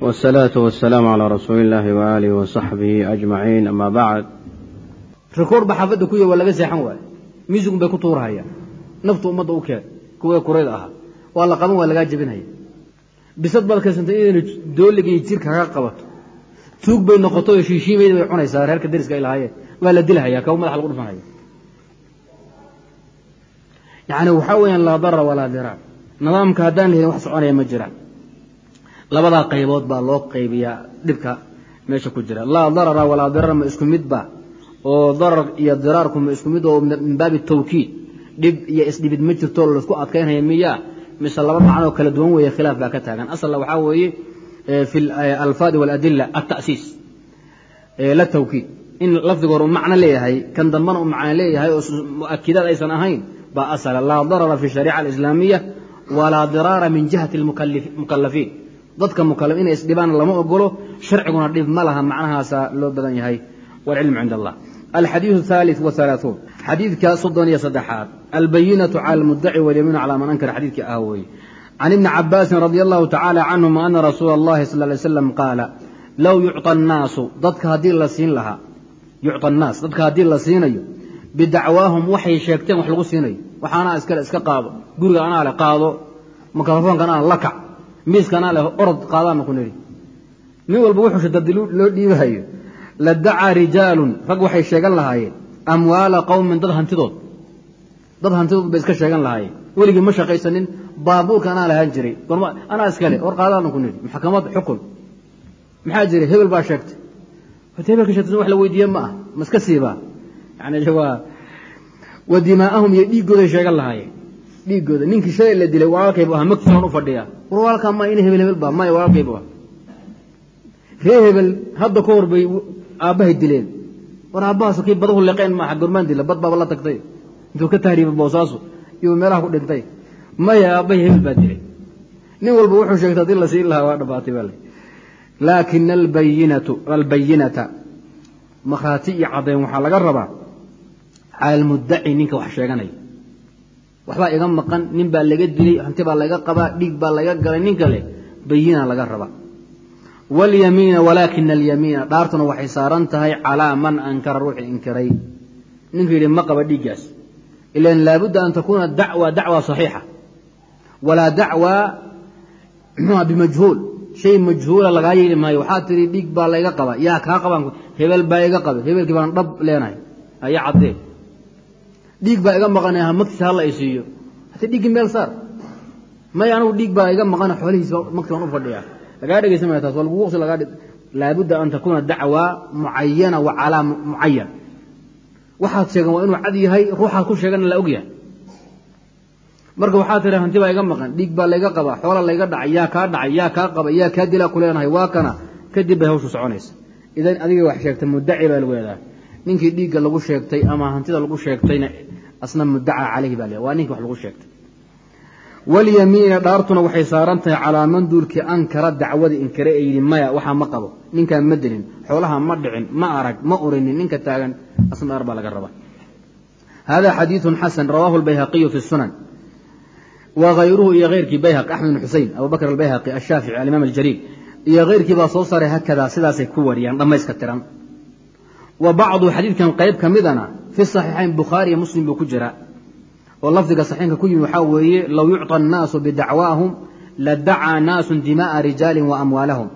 والصلاة والسلام على رسول الله وآله وصحبه أجمعين أما بعد rikoor ba xaafadda ku ya waa laga seexan waaye miisigun bay ku tuurahayaan naftu ummadda u keen kuwa kurayda ahaa waa la qaban waa lagaa jebinhaya bisad baad kaysantay inaynu dooligii jirka kaga qabato tuug bay noqoto oo shiishiimayda bay cunaysaa reerka dariska ay lahaayeen waa la dilahaya kaw madaxa lagu dhufanhaya yacni waxaa weeyaan laa darara walaa diraar nidaamka haddaan lahelin wax soconaya ma jiraan labadaa qaybood baa loo qaybiyaa dhibka meesha ku jira laa darara walaa dirara ma isku midba oo darar iyo diraarku ma isku mid oo min baabi tawkiid dhib iyo isdhibid ma jirto laisku adkaynhaya miyaa mise laba macnoo kala duwan weeye khilaaf baa ka taagan asalna waxaa weeye fi alfaadi waladila altasiis la tawkiid in lafdiga hore u macno leeyahay kan dambana u macno leeyahay oo muakidaad aysan ahayn baa asala laa darara fi shariica alislaamiya walaa diraara min jihati mukalafiin dadka mukalaf inay isdhibaan lama ogolo sharciguna dhib ma laha macnahaasa loo badan yahay waalcilmu cind allah alxadiiث الثالث وثaلaaثuun xadiidka soddon iyo saddexaad albayinaة calى اlmudaci walyamiinu calى man ankara xadiidkii ah weeye can ibni cabaasin radi allahu tacaalى canهuma ana rasuula اllahi sal ly slam qaala low yucطى الnaasu dadka haddii la siin lahaa yucطى الnaas dadka haddii la siinayo bidacwaahum waxay sheegteen wax lagu siinayo waxaanaa iskale iska qaado guriga anaa leh qaado mikrofoonka anaa la kac miiska anaa leh orod qaadaana ku nidhi nin walba wuxuu shadadi loo dhiibahayo ladacaa rijaalun rag waxay sheegan lahaayeen amwaala qowmin dad hantidood dad hantidood bay iska sheegan lahaayeen weligii ma shaqaysanin baabuurka anaa lahaan jiray anaa iskale war qaadaana ku nidhi maxkamad xukun maxaa jiray hebel baa sheegtay horta hebelka sheegtay wax la weydiiye ma ah ma iska siibaa yani waa wa dimaa'ahum iyo dhiiggooday sheegan lahaayeen dhiiggooda ninkii shalay la dilay walaalkaybu ahaa magtiisaan u fadhiyaa war walaalkaa ma ina hebel hebel baa maya walaalkaybu ah ree hebel hadda ka hor bay aabbahay dileen war aabbahaas kii badahu leqeen maaha gormaan dila bad baaba la tagtay intuu ka tahriibay boosaaso iyuu meelaha ku dhintay maya aabbahay hebel baa dilay nin walba wuxuu sheegtay haddii la siin lahaa waa dhabaatay baa le laakina albayinatu albayinata markhaati iyo caddayn waxaa laga rabaa cala almuddaci ninka wax sheeganaya waxbaa iga maqan nin baa laga dilay hanti baa laga qabaa dhiig baa laga galay nin kale bayina laga rabaa walyamiina walaakina alyamiina dhaartuna waxay saaran tahay calaa man ankara ruuxii inkiray ninka yidhi ma qaba dhiiggaas ilan laabudda an takuuna dacwa dacwa saxiixa walaa dacwa mxuha bimajhuul shay majhuula lagaa yeeli maayo waxaa tihi dhiig baa layga qaba yaa kaa qabaan hebel baa iga qaba hebelkii baan dhab leenahay aya caddee dhiig baa iga maqan magtiisa hala i siiyo hata dhiiggii meel saar may anigu dhiig baa iga maqan xoolihiisa magti baan u fadhiyaa lagaa dhegeysan maya taas waa lagu waqti lagaa laabudda an takuuna dacwa mucayana wa calaa mucayan waxaad sheegan waa inuu cad yahay ruuxaad ku sheegana la og yahay marka waxaa tiri hanti baa iga maqan dhiig baa layga qabaa xoola layga dhacay yaa kaa dhacay yaa kaa qaba yaa kaa dilaa ku leenahay waa kana kadib bay hawshu soconaysa idan adiga wax sheegtay mudaci baa lagu leedahay ninkii dhiigga lagu sheegtay ama hantida lagu sheegtayna asna mudaca caleyhi baa le waa ninkii wax lagu sheegtay walyamiina dhaartuna waxay saaran tahay calaa man duulkii ankara dacwadii inkare ee yidhi maya waxaa ma qabo ninkaan ma dilin xoolaha ma dhicin ma arag ma urinin ninka taagan asna dhaar baa laga rabaa hada xadiiثun xasan rawaahu اlbayhaqiyu fi الsunan wغayruhu iyo eyrkii bayhaqi axmed bn xusein abu bakr albayhaqi ashaafici alimaam aljaliil iyo keyrkii baa soo saaray hakadaa sidaasay ku wariyaan dhammayska tiran wa bacdu xadiidkan qayb ka midana fi صaxiixayn bukhaari iyo muslim buu ku jira oo lafdiga saxiinka ku yimi waxaa weeye low yucطى الnaasu bidacwaahum ladacaa naasu dimaءa rijaali waamwaalahum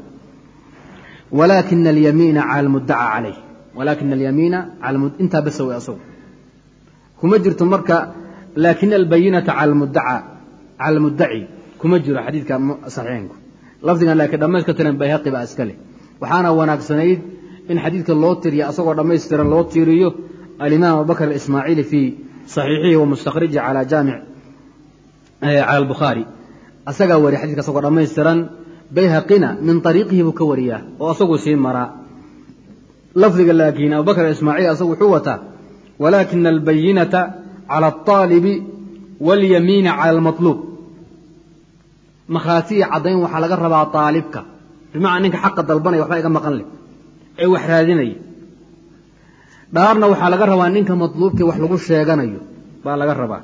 walakina alyamiina cala lmudaca calayh walakina alyamiina intaa basa wey asagu kuma jirto marka laakina albayinata cala lmudaca cala almudaci kuma jiro xadiidka saxiixinku lafdigan laakiin dhammayska tiran bayhaqi baa iska leh waxaana wanaagsanayd in xadiidka loo tiriyo asagoo dhammaystiran loo tiiriyo alimaam abubakr aismaaciili fii saxiixihi wa mustakhriji cala jaamic cala albukhaari asagaa wariya xadidka asagoo dhammaystiran bayhaqina min ariiqihi buu ka wariyaa oo asaguu sii maraa lafdiga laakiin abubakr ismaaciil asagu wuxuu wataa walaakina albayinata cala alطaalibi waاlyamiina cala almaطluub makhaati iyo caddayn waxaa laga rabaa aalibka bimacnaa ninka xaqa dalbanaya waxbaa iga maqan leh ee wax raadinaya dhaarna waxaa laga rabaa ninka matluubkii wax lagu sheeganayo baa laga rabaa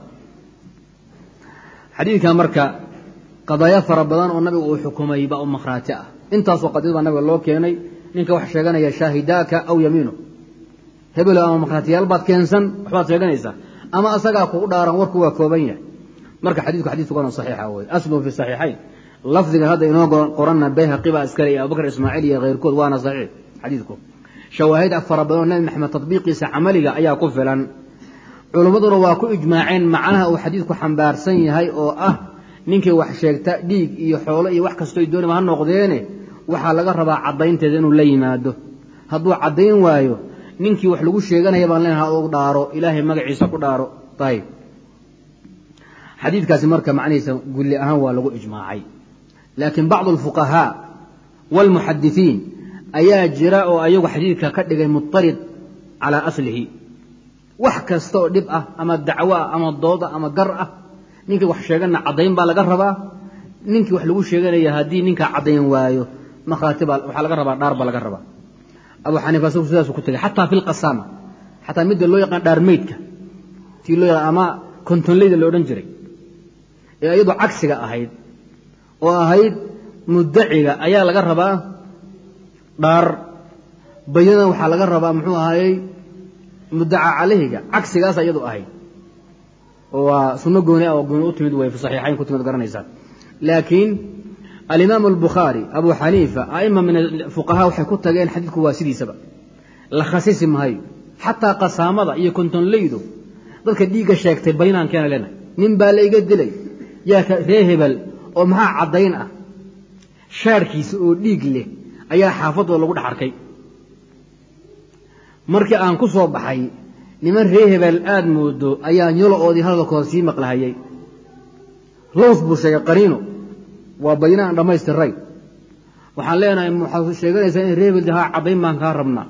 xadiidka marka qadaayo fara badan oo nabigu uu xukumay baa u makhraati ah intaasoo qadiyad baa nabiga loo keenay ninka wax sheeganaya shaahidaaka aw yamiinu hebelo ama makhraatiyaal baad keensan waxbaad sheeganaysaa ama asagaa kugu dhaaran warku waa kooban yahay marka xadiidku xadid sugan oo saxiixa wey aslu fi saxiixayn lafdigan hadda inoo qoranna bayhaqi baa iskale iyo abubakr ismaaciil iyo keyrkood waana saxiix xadiidku shawaahid fara badan oo nabi maxamed tatbiiqiisa camaliga ayaa ku filan culimmaduna waa ku ijmaaceen macnaha uu xadiidku xambaarsan yahay oo ah ninkii wax sheegta dhiig iyo xoolo iyo wax kastoo doonima ha noqdeene waxaa laga rabaa caddaynteeda inuu la yimaado hadduu caddayn waayo ninkii wax lagu sheeganaya baan leenaha u dhaaro ilaahay magaciisa ku dhaaro ayb xadiidkaasi marka macnihiisa gulli ahaan waa lagu ijmaacay laakiin bacdu alfuqahaa waalmuxadisiin ayaa jira oo ayagu xadiidka ka dhigay muطarid calaa aslihi wax kasta oo dhib ah ama dacwo ah ama dood ah ama gar ah ninkii wax sheegana caddayn baa laga rabaa ninkii wax lagu sheeganaya haddii ninkaa caddayn waayo makhraati baa waxaa laga rabaa dhaar baa laga rabaa abu xaniifa isagu sidaasu ku tegay xataa fi lqasaama xataa midda loo yaqaan dhaarmeydka tii loo yaqaan ama kontonleyda la odhan jiray ee iyadu cagsiga ahayd oo ahayd muddaciga ayaa laga rabaa dhaar bayana waxaa laga rabaa muxuu ahaayey muddaca calayhiga cagsigaas iyadu ahayd oo waa sunno gooni ah oo gooni u timid way fi saxiixayn ku timid garanaysaa laakiin alimaam albukhaari abu xaniifa aima min fuqahaa waxay ku tageen xadiidku waa sidiisaba la khasisi mahayo xataa qasaamada iyo kontonleydu dadka dhiigga sheegtay baynaan keena lena nin baa la iga dilay yaa ree hebel oo maxaa caddayn ah shaarhkiisa oo dhiig leh ayaa xaafadooda lagu dhex arkay markii aan ku soo baxay niman ree hebel aada moodo ayaa nyolo-oodii hadalkooda sii maqlahayay lows buu sheegay qariino waa bayna aan dhammaystiray waxaan leenahay waxaad sheeganaysaa in ree hebel haa caddayn baan kaa rabnaa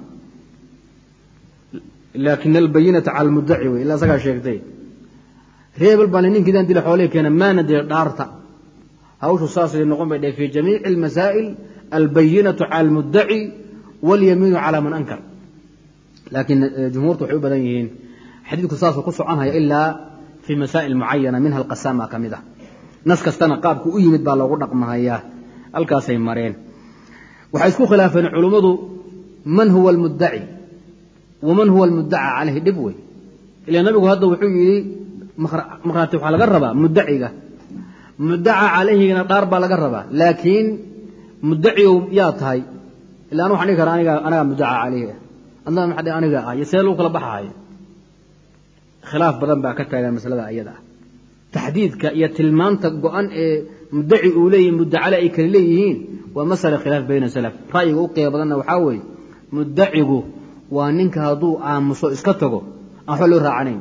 laakin albayinata cala almuddaci wey ilaa isagaa sheegtay ree hebel baan ninkiidaan dila xoolihii keena maana dila dhaarta hawshu saasay noqon bay dheh fi jamiici almasaa'il albayinatu cala almuddaci walyamiinu calaa man ankar laakiin jumhuurtu waxay u badan yihiin xadiidku saasuu ku soconhaya ilaa fii masaa'il mucayana minha alqasaama ka mid ah nas kastana qaabku u yimid baa loogu dhaqmahayaa halkaasay mareen waxay isku khilaafeen culummadu man huwa almuddaci waman huwa almuddaca calayhi dhib wey ila nabigu hadda wuxuu yidhi markhaati waxaa laga rabaa muddaciga muddaca calayhigana dhaar baa laga rabaa laakiin muddacigow yaa tahay ila anu waxaan dhihi karaa aniga anagaa muddaca calayhi ah adna maxaa aniga ah iyo see lagu kala baxahayo khilaaf badan baa ka taagan masalada iyada ah taxdiidka iyo tilmaanta go-an ee muddaci uu leeyahi muddacale ay kala leeyihiin waa masala khilaaf bayna salaf ra'yiga u qiimo badanna waxaa weeye muddacigu waa ninka hadduu aamuso iska tago aan waxba loo raacanayn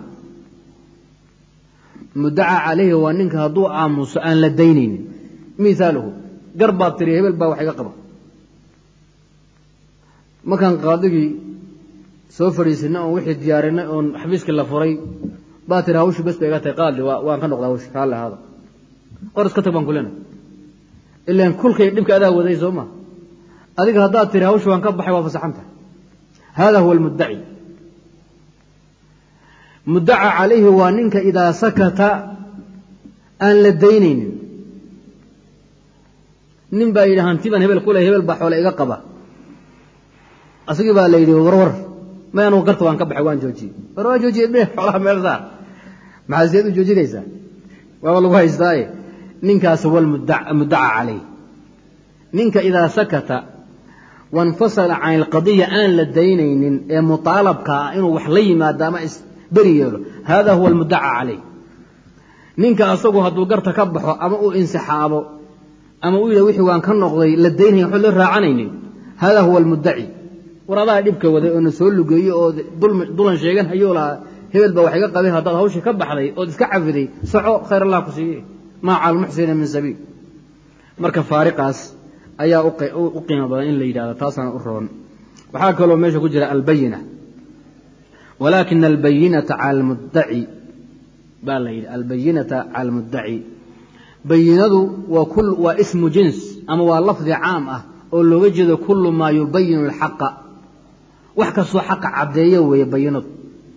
muddaca calayhi waa ninka hadduu aamuso aan la daynaynin mihaaluhu gar baad tiri hebel baa wax iga qaba markaan qaadigii soo fadhiisinay oon wixii diyaarinay oon xabiiskii la furay baa tiri hawshi bes ba iga tahay qaadli waan ka noqda hawshi raalli ahaada qor iska tag baan kulena ilaan kulkay dhibka adaa waday soo ma adiga haddaad tiri hawshi waan ka baxay waa fasaxanta hada huwa almuddaci muddaca calayhi waa ninka idaa sakata aan la daynaynin nin baa yidhi hanti baan hebel kule hebel baa xoole iga qaba asagii baa la yidhi warwar may anugu garta waan ka baxay waan joojiyey war waan joojiyey me xoolaha meel saar maxaa seed u joojinaysaa waaba lagu haystaaye ninkaas huwa muddaca calayh ninka idaa sakata wainfasala can ilqadiya aan la daynaynin ee mutaalabka ah inuu wax la yimaado ama isberi yeelo hada huwa almuddaca calayh ninka asagu hadduu garta ka baxo ama uu insixaabo ama uu yidhah wixii waan ka noqday la daynaya waxba loo raacanaynin hada huwa almuddaci war adaa dhibka waday oo na soo lugeeyo oo dulan sheegan hayuu lahaa hebel baa wax iga qabay haddaad hawshii ka baxday ood iska cafiday soco khayr allah ku siiye maa cala almuxsina min sabiil marka faariqaas ayaa u qiimo badan in la yidhahdo taasaana u roon waxaa kaloo meesha ku jira albayina walaakina albayinata cala almuddaci baa la yidhi albayinata cala almuddaci bayinadu waa waa ismu jins ama waa lafdi caam ah oo looga jeedo kulu maa yubayinu alxaqa wax kastoo xaqa caddeeyo weeye bayinadu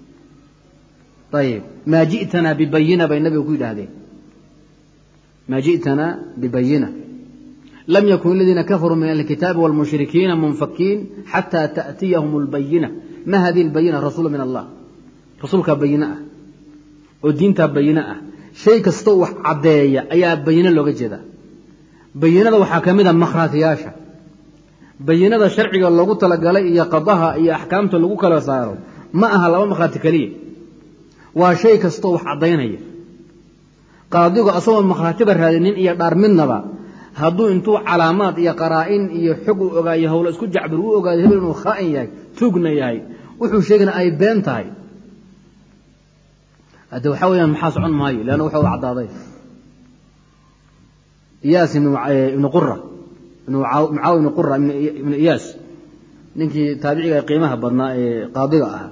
ayib maa ji'tanaa bibayina bay nabiga ku yidhaahdeen maa ji'tanaa bibayina lam yakun aladiina kafaruu min alkitaabi wاlmushrikiina munfakiin xataa taأtiyahum اlbayina ma hadihi اlbayina rasuulu min allah rasuulkaa bayine ah oo diintaa bayine ah shay kastoo wax caddeeya ayaa bayine looga jeedaa bayinada waxaa ka mid a makhraatiyaasha bayinada sharciga loogu talagalay iyo qadaha iyo axkaamta lagu kala saaro ma aha laba makhraati keliya waa shay kastoo wax caddaynaya qaadigu asagoo makhraatiba raadinin iyo dhaar midnaba hadduu intuu calaamaad iyo qaraa'in iyo xog uu ogaayo howlo isku jacbir uu ogaado hebel inuu khaa'in yahay tuugna yahay wuxuu sheegana ay been tahay hadde waxaa weyaan maxaa socon maayo leanna waxa u caddaaday iyaas ibnu qura mucaawi ibnu qura ibnu iyaas ninkii taabiciga qiimaha badnaa ee qaadiga ahaa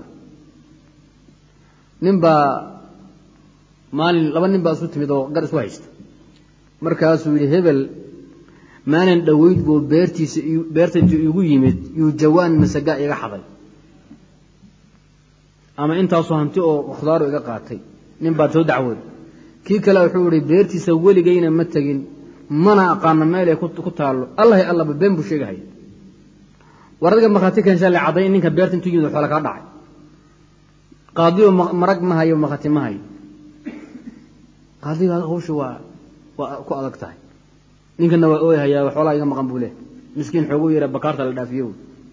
nin baa maalin laba nin baa isu timid oo gar isku haysta markaasuu yidhi hebel maalin dhoweyd buu beertiisa beertaytu igu yimid yuu jawaan masaga iga xaday ama intaasoo hanti oo khudaaru iga qaatay nin baad soo dacwooday kii kale wuxuu ihi beertiisa weligayna ma tegin mana aqaano meel ay ku taallo allahi allaba been buu sheegahaya war adiga markhaati keenshaa la cadday in ninka beerta intuu yimid xoola kaa dhacay qaadiyo marag ma hayo markhaati ma hayo qaadiga hawsha waa waa ku adag tahay ninkana waa ooyhayaa xoolaa iga maqan buu leh miskiin xoogu yara bakaarta la dhaafiyo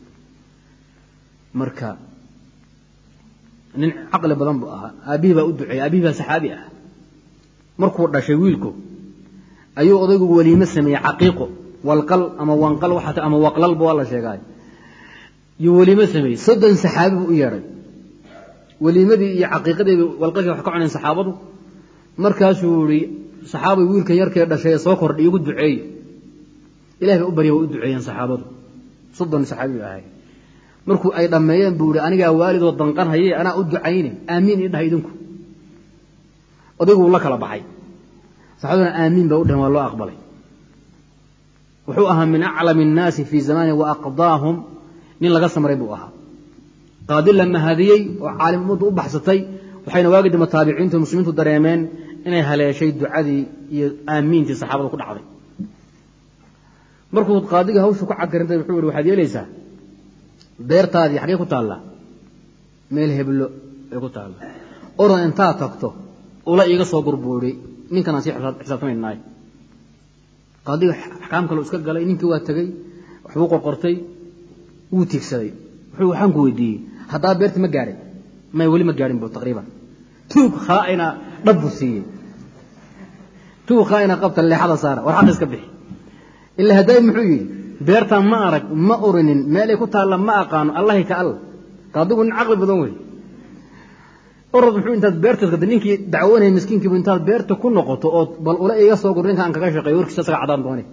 marka nin caqli badan buu ahaa aabbihii baa u duceeyey aabihii baa saxaabi ah markuu dhashay wiilku ayuu odaygu weliimo sameeyey caqiiqo walqal ama wanqal waxaat ama waqlalba waa la sheegaay yuu weliimo sameeyey soddon saxaabi buu u yeedhay weliimadii iyo caqiiqadeedii walqalkii wax ka cuneen saxaabadu markaasuu yihi saxaabay wiilkan yarkee dhashay soo kordhay igu duceeye ilahi bay u barya way u duceeyeen saxaabadu soddon saxaabi bay ahay markuu ay dhammeeyeen buu yihi anigaa waalidoo danqan haye anaa u ducayne aamiin ii dhahay idinku odaygu la kala baxay saxaabaduna aamiin ba u dhaheen waa loo aqbalay wuxuu ahaa min aclami الnaasi fii zamani wa aqdaahum nin laga samray buu ahaa qaadi la mahadiyey oo caalim ummaddu u baxsatay waxayna waagi dambe taabiciintu muslimiintu dareemeen inay haleeshay ducadii iyo aamiintii saxaabada ku dhacday markuu qaadiga hawsha ku cagarintay wuxuu yihi waxaad yeelaysaa beertaadii xaggee ku taallaa meel heblo ay ku taalla oran intaad tagto ula iiga soo gurbuudhay ninkanaan sii xisaabtamaynaay qaadiga axkaam kale iska galay ninkii waa tegey waxbuu qorqortay wuu tiigsaday wuxuu waxaan ku weydiiyey haddaa beerta ma gaadhay may weli ma gaadhin bu taqriiban tuug khaaina dhab buu siiyey tuug khaaina qabta leexada saara war xaq iska bixi ilaa haddaay muxuu yidhi beertaan ma arag ma orinin meelay ku taalla ma aqaano allahi ka alla qaadigu nin caqli badan wey orod muxuu intaad beerta gada ninkii dacwoonaya miskiinkiibu intaad beerta ku noqoto ood bal ula iga soo gur ninka aan kaga shaqeeyo warkiisa isaga cadaan doone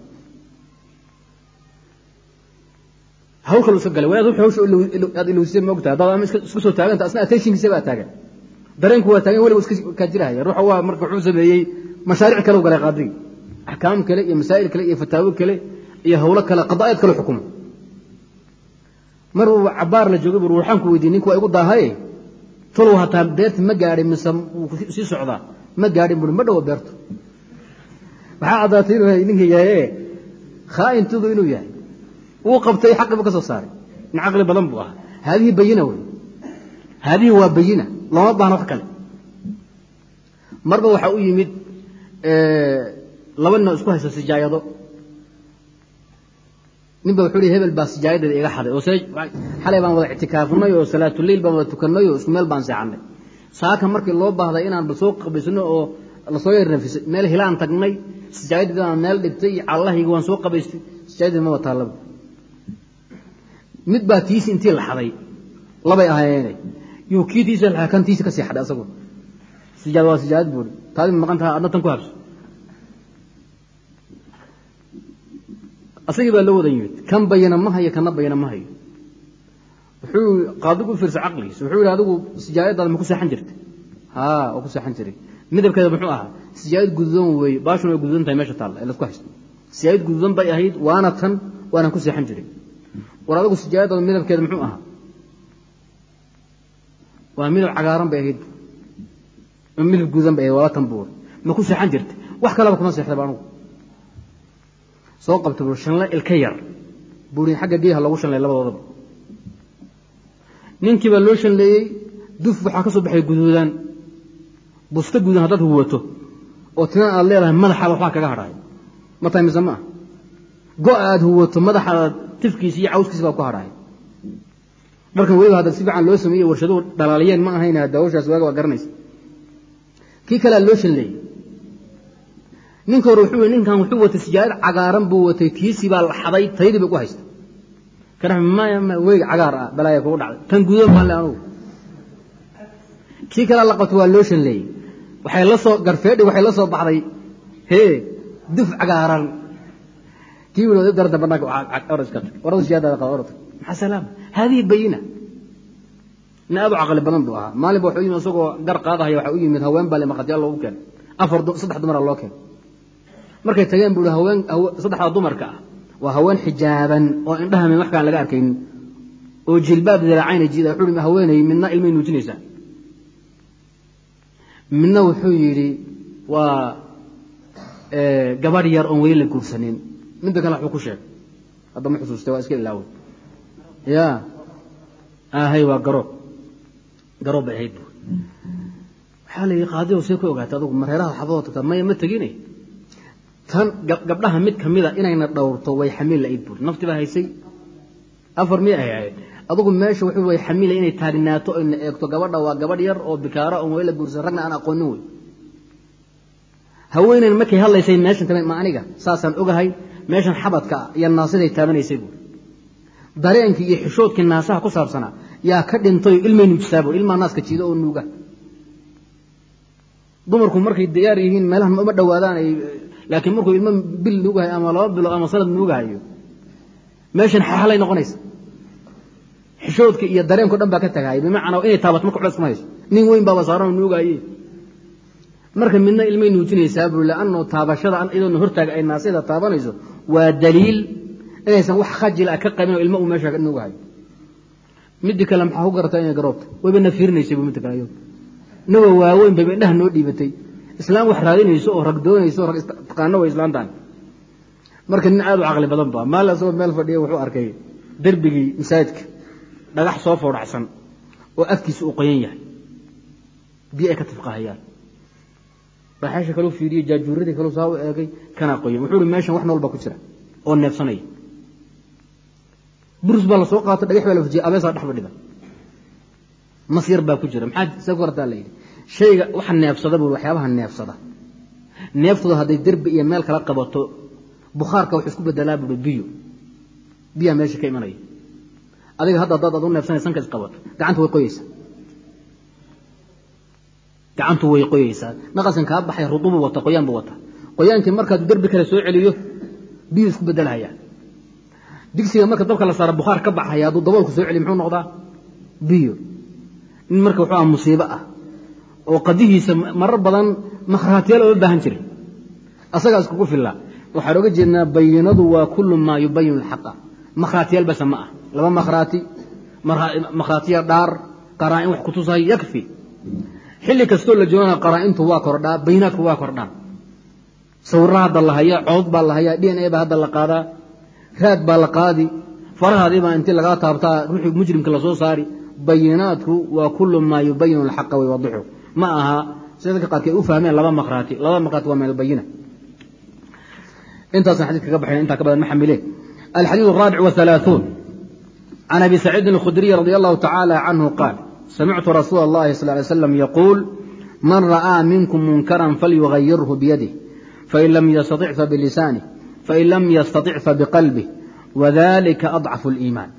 hawl kalu iska galay wanaad wuxuu hawsha aad ilowsisay ma ogtahay haddaad ama isku soo taaganta asna attentionkiisa baa taagan dareenku waa taagan weliba iska kaa jirahaya ruuxa waa marka wuxuu sameeyey mashaariic kale u galay qaadigii axkaam kale iyo masaa'il kale iyo fataawo kale iyo hawlo kale qadaa'id kale xukumo mar uu cabaar la joogay bur waxaan ku weydiiyey ninku waa igu daahaye talow hataa beerta ma gaadhin mise wuu sii socdaa ma gaadhin bui ma dhowo beertu waxaa caddaatay inuu ninkii yahaye khaa'intudu inuu yahay wuu qabtay xaqi buu ka soo saaray nin caqli badan buu ahaa haadihi bayina wey haadihi waa bayina looma baahna wax kale marba waxaa u yimid laba nin oo isku haysta sijaayado ninba wuxuu hi hebel baa sijaayadeeda iga xaday oo xalay baan wada ictikaafinay oo salaatuleyl baan wada tukannay oo isku meel baan seexannay saaka markii loo baahday inaan bal soo qabaysano oo lasoo yar nafisay meel hilaan tagnay sijaayadii baan meel dhigtay callahayga waan soo qabaystay sijaayadii maba taallaba mid baa tiisi intii la xaday labay ahaayeene yuu kii tiisi la kan tiisi ka sii xadhay asagu sijaad waa sijaayad buuri taadi maqan taha adna tan ku habso asagii baa la wada yimid kan bayana ma hayo kana bayana ma hayo wuxuu qaadigu u fiirsa caqligiisa wuxuu yihi adigu sijaayadaada ma ku seexan jirta haa waa ku seexan jiray midabkeeda muxuu ahaa sijaayad gududan weeye baashuna way gududan tahay meesha taalla ee lasku haysto sijaayad gududan bay ahayd waana tan waanaan ku seexan jiray war adigu sijaayadaada midabkeeda muxuu ahaa waa midab cagaaran bay ahayd midab gududan bay ahayd waa tan buur ma ku seexan jirta wax kaleba kuma seexdaba anugu soo qabta buu shanle ilka yar buuhi xagga biyaha loogu shanleey labadoodaba ninkii baa loo shanleeyey duf waxaa ka soo baxay guduudaan busta guudan haddaad huwato oo tinan aad leedahay madaxaada waxbaa kaga hadhaay ma tahay mise ma ah go' aad huwato madaxaada tifkiisa iyo cawskiisa baa ku hadhaay dharkan weliba hadda si fiican loo sameeyey warshaduhu dhalaaliyeen ma ahayn hadda hawshaas waaga waa garanaysa kii kalea loo shanleeyey ninka hore wuxuu ninkan wuxuu watay sijaarad cagaaran buu watay tiisii baa la xaday taydii bay ku haysta kana maya weyg cagaar ah balaaya kugu dhacday tan gudoon baan le anugu kii kalea la qabto waa loo shanleeyey waxay la soo garfeedhi waxay la soo baxday hee duf cagaaran kii wili darada banaanka oradka orada siyaadada qaba oradka maxaa salaam haadihi bayina nin aad u caqli badan buu ahaa maalin ba wuxuu yimid isagoo gar qaadahaya waxaa u yimid haween baa le maqatyaal loogu keenay afar saddex dumara loo keenay markay tageen buu haween saddexda dumarka ah waa haween xijaaban oo indhaha wax kaan laga arkaynin oo jilbaab diraacayna jiida wuxuu haweenay midna ilmay nuujinaysaa midna wuxuu yidhi waa gabadh yar oon weli la guursanin midda kale waxbuu ku sheegay hadda ma xusuustay waa iska ilaaway ya ahay waa garoob garoob bay ahayd bu waxaa la yidhi qaadiyow see ku ogaatay adugu mareeraha xabadoo tagtaa maya ma tegine tan gabdhaha mid kamida inayna dhowrto way xamiil laid buuri nafti baa haysay afar miyay ahayd adugu meesha wuxuu way xamiila inay taagnaato ayna eegto gabadha waa gabadh yar oo bikaara oon weli la guursan ragna aan aqoonin wey haweenayn markay hadlaysay meeshan tame ma aniga saasaan ogahay meeshan xabadka iyo naasiday taabanaysay buuri dareenkii iyo xishoodkii naasaha ku saabsanaa yaa ka dhintay ilmay nuujisaa buuri ilmaa naaska jiida oo nuuga dumarku markay diyaar yihiin meelahan uma dhowaadaan ay laakiin markuu ilmo bil nuugahayo ama laba bilo ama sanad nuugahayo meeshan xaxalay noqonaysa xishoodka iyo dareenko dhan baa ka tagahay bimacnaa inay taabato marka culeys kuma hayso nin weyn baaba saaran nuugaaye marka midna ilmay nuujinaysaa buri laanno taabashada iyadoona hortaaga ay naasida taabanayso waa daliil inaysan wax khajila ka qabin oo ilmo uu meesha nuugahayo midii kale maxaa ku garata inay garoobta wayba na fiirinaysay bu midda kale ayado inagoo waaweyn bayba indhaha noo dhiibatay islaam wax raadinayso oo rag doonayso rag taqaano way islaantaan marka nin aad u caqli badan ba maal asagoo meel fadhiya wuxuu arkay derbigii masaajidka dhagax soo foodhacsan oo afkiisa uu qoyan yahay biyo ay ka tifqahayaan raaxeesha kaluu fiiriyey jaajuuradii kaluu saa u eegay kanaa qoyan wuxuu uhi meeshan wax nool baa ku jira oo neefsanaya burus baa la soo qaatay dhagax baa la fujiyay abeesaa dhex fadhida mas yar baa ku jira maxaa see ku hartaa la yidhi shayga waxa neefsada buu waxyaabaha neefsada neeftooda hadday derbi iyo meel kala qabato bukhaarka wuxuu isku bedelaa buui biyo biyaa meesha ka imanaya adiga hadda haddaad ad u neefsanay sanka isqabato gacanta way qoyeysaa gacantu way qoyeysaa naqaskan kaa baxay rudubu wata qoyaan buu wata qoyaankii markaad derbi kale soo celiyo biyu isku bedelhayaa digsiga marka dabka la saara bukhaar ka baxaya hadduu daboolku soo celiyo muxuu noqdaa biyo nin marka wuxuu aha musiibo ah oo qadihiisa marar badan makhraatiyaal ooma baahan jiray asagaa iskugu fillaa waxaan oga jeednaa bayinadu waa kullu maa yubayinu alxaqa makhraatiyaal basa ma ah laba makhraati makhraatiya dhaar qaraa-in wax kutusahay yakfi xilli kastoo la joogana qaraa-intu waa kordhaa bayinaadku waa kordhaan sawirra hadda la hayaa codod baa la hayaa d n a baa hadda la qaadaa raad baa la qaadi farahaadiibaa intii lagaa taabtaa ruuxii mujrimka lasoo saari bayinaadku waa kullu maa yubayinu alxaqa waywadixu ma aha sida dadka qaarkeed u fahmeen laba makhraati laba makhraati waa min albayina intaasaan xadid kaga baxayn intaa ka badan ma xamileen alxadiid الraabic والثaلaaثuun can abi saciidin الkhudriy radi allahu tacaala canhu qaal samictu rasuula اllahi sal ly slam yaquul man ra'aa minkum munkaran falyugayirhu biyadih fain lam yastaطic fabilisanih fain lam yastaطic fabiqalbih wadalika adcafu اliimaan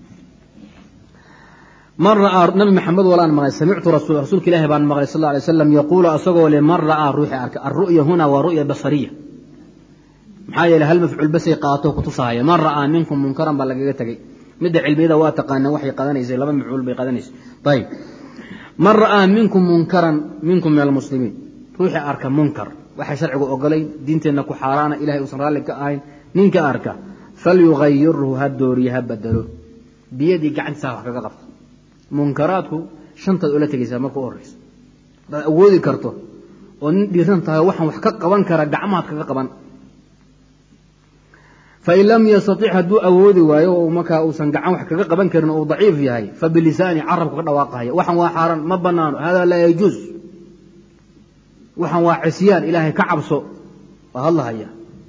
man ra'aa nabi maxamed walaan maqlay samictu rasuulka ilaahi baan maqlay sal lay slam yaquulu asagoo le man ra'aa ruuxi arka alru'ya huna waa ru'ya basariya maxaa yeele hal mafcuul basay qaato kutusahaya man ra'aa minkum munkaran baa lagaga tegey midda cilmiyada waa taqaana waxay qadanaysay laba mafcuul bay qadanaysay ayib man ra'aa minkum munkaran minkum min almuslimiin ruuxii arka munkar waxay sharcigu ogolayn diinteenna ku xaaraana ilahay uusan raalli ka ahayn ninka arka falyugayirhu ha dooriye ha bedelo biyadii gacantiisa wax kaga qabto munkaraadku shantaad oola tegaysaa marka u horeysa hadaad awoodi karto oo nin dhiiran tahay waxaan wax ka qaban kara gacmahaad kaga qaban fain lam yastatic hadduu awoodi waayo oo markaa uusan gacan wax kaga qaban karin oo uu daciif yahay fabilisaani carabka ka dhawaaqahaya waxan waa xaaraan ma banaano hada laa yajuuz waxan waa cisyaan ilaahay ka cabso waa hadlahaya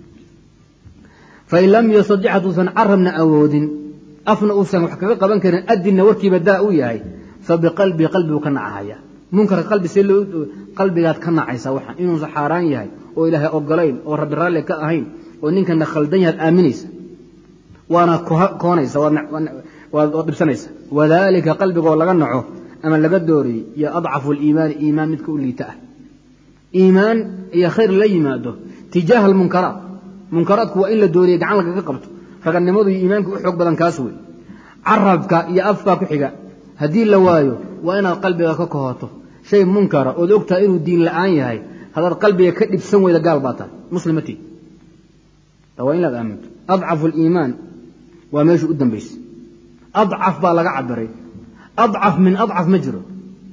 fain lam yastatic hadduusan carabna awoodin afna uusan wax kaga qaban karin adinna warkiiba daa u yahay fabiqalbii qalbigu ka nacahaya munkarka qalbi see loo qalbigaad ka nacaysaa waxan inuusan xaaraan yahay oo ilaahay ogolayn oo rabbi raalli ka ahayn oo ninkana khaldan yahaad aaminaysa waana koonaysa waad dhibsanaysa wadalika qalbigoo laga naco ama laga dooriyey iyo adcafu liimaani iimaan midka u liita ah iimaan iyo khayr la yimaado tijaaha almunkaraat munkaraadku waa in la dooriye gacan lagaga qabto raganimadu iyo iimaanka u xoog badan kaas wey carabka iyo afkaa ku xiga haddii la waayo waa inaad qalbiga ka kohoto shay munkara ood ogtahay inuu diin la'aan yahay haddaad qalbiga ka dhibsan weyda gaal baa tahay muslimatii waa inaad aaminto adcafu aliimaan waa meeshu u dambaysay adcaf baa laga cabiray adcaf min adcaf ma jiro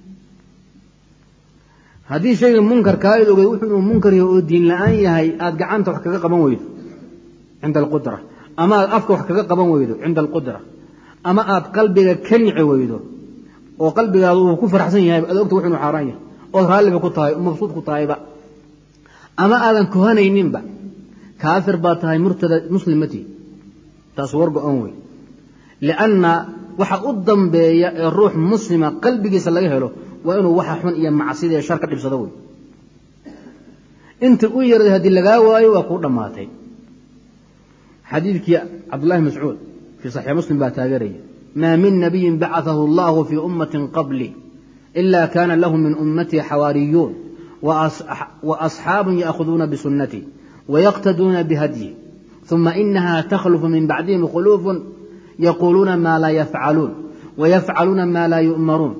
haddii shayga munkarkaaid ogeed wuxuu inuu munkar yahay oo diin la'aan yahay aad gacanta wax kaga qaban weydo cinda alqudra ama aad afka wax kaga qaban weydo cinda alqudra ama aad qalbiga ka nici weydo oo qalbigaada uu ku faraxsan yahay ad ogta wux inuu xaaraan yahay ood raalliba ku tahay mabsuud ku tahayba ama aadan kohanayninba kaafir baa tahay murtada muslimatii taas war go-an wey lianna waxa u dambeeya ee ruux muslima qalbigiisa laga helo waa inuu waxa xun iyo macsida ee shar ka dhibsado wey inta u yarday haddii lagaa waayo waa kuu dhammaatay xadiidkii cabdullahi mascuud fii saxiix muslim baa taageeraya maa min nabiyin bacaahu allahu fii ummatin qabli ila kana lahu min ummatii xawaariyuun wa asxaabun ya'khuduuna bisunnatii ويقتدون بهديه ثم إنها تخلف من بعدهم خلوف يقولون ما لا يفعلون ويفعلون ما لا يؤمرون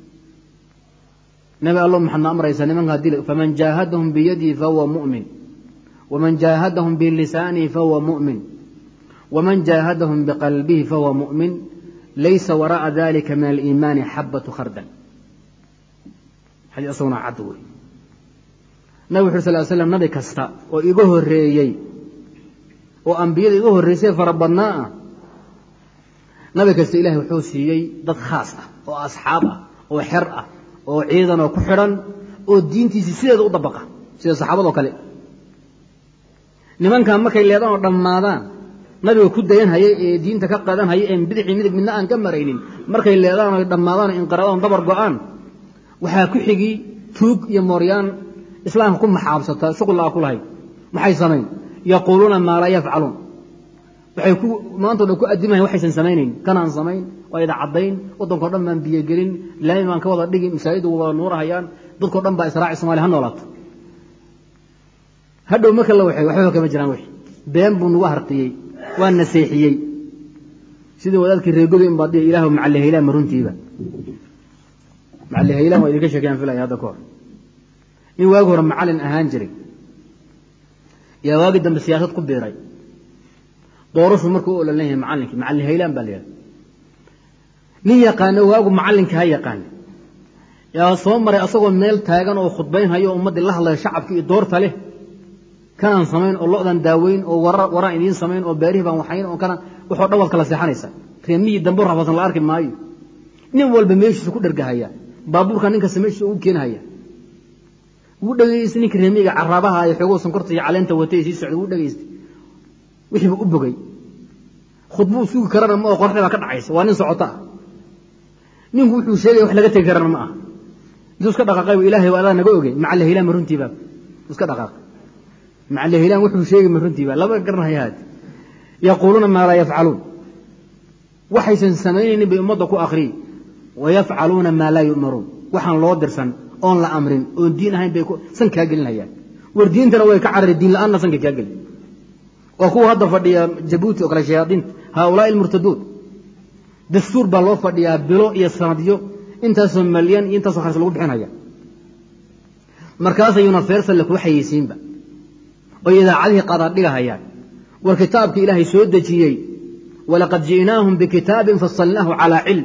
نبي الله محمد أمر يسلم فمن جاهدهم بيده فهو مؤمن ومن جاهدهم بلسانه فهو مؤمن ومن جاهدهم بقلبه فهو مؤمن ليس وراء ذلك من الإيمان حبة خردل حديث أصونا عدوي nabig wuxu sal slam nabi kasta oo iga horeeyey oo ambiyada iga horreysay fara badnaa ah nabi kasta ilahay wuxuu siiyey dad khaas ah oo asxaab ah oo xer ah oo ciidan oo ku xidhan oo diintiisii sideeda u dabaqa sida saxaabadoo kale nimankan markay leedaan oo dhammaadaan nabiga ku dayan hayay ee diinta ka qadan hayay een bidixii midig midna aan ka maraynin markay leedaan oy dhammaadaan o inqiraadaan dabar go-aan waxaa ku xigi tuug iyo mooryaan islaamka ku maxaabsata shuqul aa ku lahayd maxay samayn yaquuluuna maa laa yafcaluun waxay ku maantao dhan ku addimayan waxaysan samaynayn kanaan samayn waa ida caddayn waddankao dhan baan biyogelin laami baan ka wada dhigi masaajiddu wada nuurahayaan dadkao dhan baa israaci somalia ha noolaato hadhow marka la waxay waxba kama jiraan wixi been buu nagu harqiyey waa naseexiyey sidii wadaadkii reegodo in baad dhihi ilaahu macallihaylaan ma runtiiba macallihaylaan waa idinka sheekayaan filaya hadda ka hor nin waagi hore macallin ahaan jiray yaa waagi dambe siyaasad ku biiray doorashu markuu u olan yahay macallinkii macallin haylaan baa la yidhahda nin yaqaano waagu macallinka ha yaqaana yaa soo maray asagoo meel taagan oo khudbayn hayo o ummaddii la hadlayo shacabkii iyo doorta leh kanaan samayn oo lo'dan daaweyn oo waraan idiin samayn oo beerihii baan waxayn oo kana waxoo dhan waad kala seexanaysa reemihii dambe rafasan la arki maayo nin walba meeshiisa ku dhergahaya baabuurka ninkasta meeshiisa ugu keenhaya wuu dhegaystay ninka reemiga caraabaha ay xoogoo sonkorta iyo caleenta watay sii socday wuu dhegaystay wixiiba u bogay khudbuu sugi karana ma oo qorxda baa ka dhacaysa waa nin socoto ah ninku wuxuu sheegaya wax laga tegi karana ma aha intuu iska dhaqaaqay ilaahay waa adaa naga ogey macalle hilaan ma runtiiba iska dhaqaaqay macalle hilaan wuxuu sheegay ma runtiiba laba garanaya haad yaquuluuna maa laa yafcaluun waxaysan samaynaynin bay ummadda ku akhriyey wayafcaluuna maa laa yu'maruun waxaan loo dirsan oon la amrin oon diin ahayn bay san kaa gelinayaan war diintana way ka carari diin la-aanna sanka kaa gelin waa kuwa hadda fadhiya jabuuti oo kale shayaadiinta haaulaai almurtaduun dastuur baa loo fadhiyaa bilo iyo sanadyo intaasoo malyan iyo intaasoo kharis lagu bixinaya markaasayuna feersale kuu xayeysiinba oy idaacadihii qaadaad dhigahayaan war kitaabkii ilaahay soo dejiyey walaqad ji'naahum bikitaabin fasalnaahu calaa cilm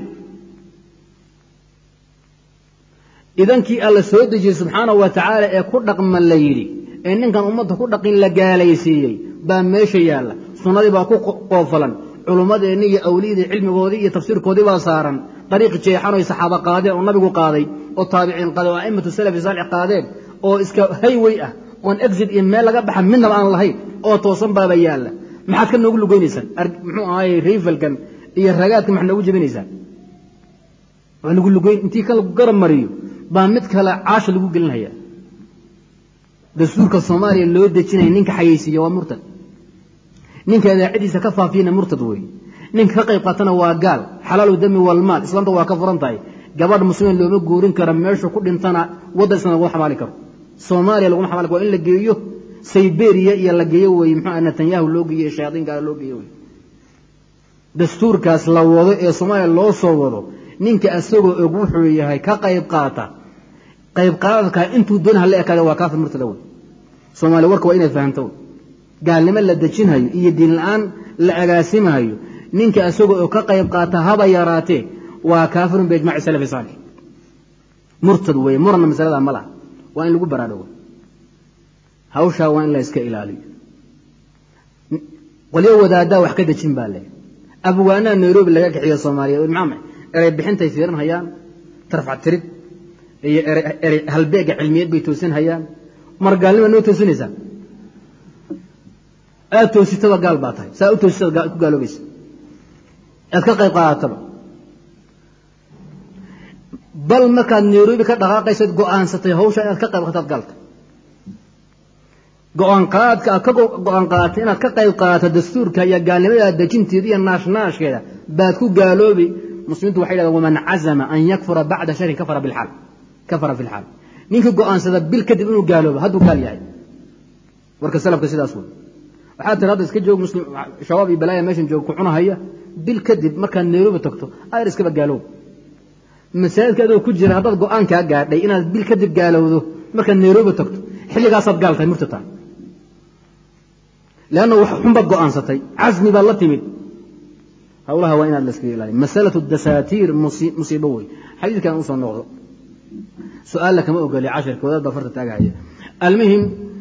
idankii alla soo dejiyey subxaanahu wa tacaala ee ku dhaqman la yidhi ee ninkan ummadda ku dhaqin la gaalaysiiyey baa meesha yaalla sunnadii baa ku qoofalan culummadeenni iyo awliyadii cilmigoodii iyo tafsiirkoodii baa saaran dariiqi jeexan oy saxaaba qaadeen oo nabigu qaaday oo taabiciin qaaday oo a'immatu salafi saalix qaadeen oo iska haywey ah oon exit iyo meel laga baxa midnaba aan lahayn oo toosan baaba yaalla maxaad ka noogu lugeynaysaan muxuu ahaay rayfalkan iyo ragaadkan maxaad noogu jebinaysaan waa lagu lugeyn intii ka lagu garab mariyo baa mid kale caasha lagu gelinaya dastuurka soomaaliya loo dejinaya ninka xayeysiiya waa murtad ninka idaacadiisa ka faafiyana murtad wey ninka ka qayb qaatana waa gaal xalaalu dami walmaal islaamta waa ka furan tahay gabadh muslimiin looma guurin karo meeshu ku dhintana waddan islam laguma xamaali karo soomaaliya laguma xamaali karo waa in la geeyo sayberiya iyo la geeyo wey muxuu netanyahu loo geeyo shayaadiinkaala loo geeyo wey dastuurkaas la wado ee soomaaliya loo soo wado ninka asagoo og wuxuu yahay ka qayb qaata qayb qaadadka intuu doon hala ekaada waa kaafir murtada wey soomaaliya warka waa inay fahamto wey gaalnimo la dejinhayo iyo diin la-aan la agaasimahayo ninka asagoo oo ka qayb qaata haba yaraatee waa kaafirun biijmaci salafi saalix murtad weeye murna masalada ma laha waa in lagu baraadhowo hawshaa waa in la iska ilaaliyo qolyo wadaadaa wax ka dejin baa le abwaanaha nairobi laga kaxiyo soomaaliya maxaa erey bixintay fiirin hayaan tarfac tirid iyo erey halbeega cilmiyeed bay toosin hayaan mar gaalnima noo toosinaysaa aad toositaba gaal baa tahay saa u toositaba ku gaaloobaysa aad ka qayb qaadataba bal markaad nairobi ka dhaqaaqaysaad go'aansatay hawsha inaad ka qayb qaataad gaalta go-aan qaadka aad ka go-aan qaadatay inaad ka qayb qaadato dastuurka iyo gaalnimada dejinteeda iyo naashnaashkeeda baad ku gaaloobi muslimiintu waxay yidhahdeen waman cazama an yakfura bacda sharin kafara bilxaal kafara fi lxaal ninkii go'aansada bil kadib inuu gaaloobo hadduu gaal yahay warka salafka sidaas wey waxaa tiri hadda iska joog muslim shabaab iyo balaaya meeshan joog ku cunahaya bil kadib markaad nairobi tagto ayr iskaba gaaloob masaajidka adoo ku jira haddaad go-aankaa gaadhay inaad bil kadib gaalowdo markaad nairobi tagto xilligaasaad gaal tahay murtata leanna wax xunbaad go'aansatay casmi baad la timid hawlaha waa inaad la iskaga ilaaliyo masalatu dasaatiir musiibo wey xadiidkan usoo noqdo su-aalla kama ogoli cashirka wadaad baa farta taagahaya almuhim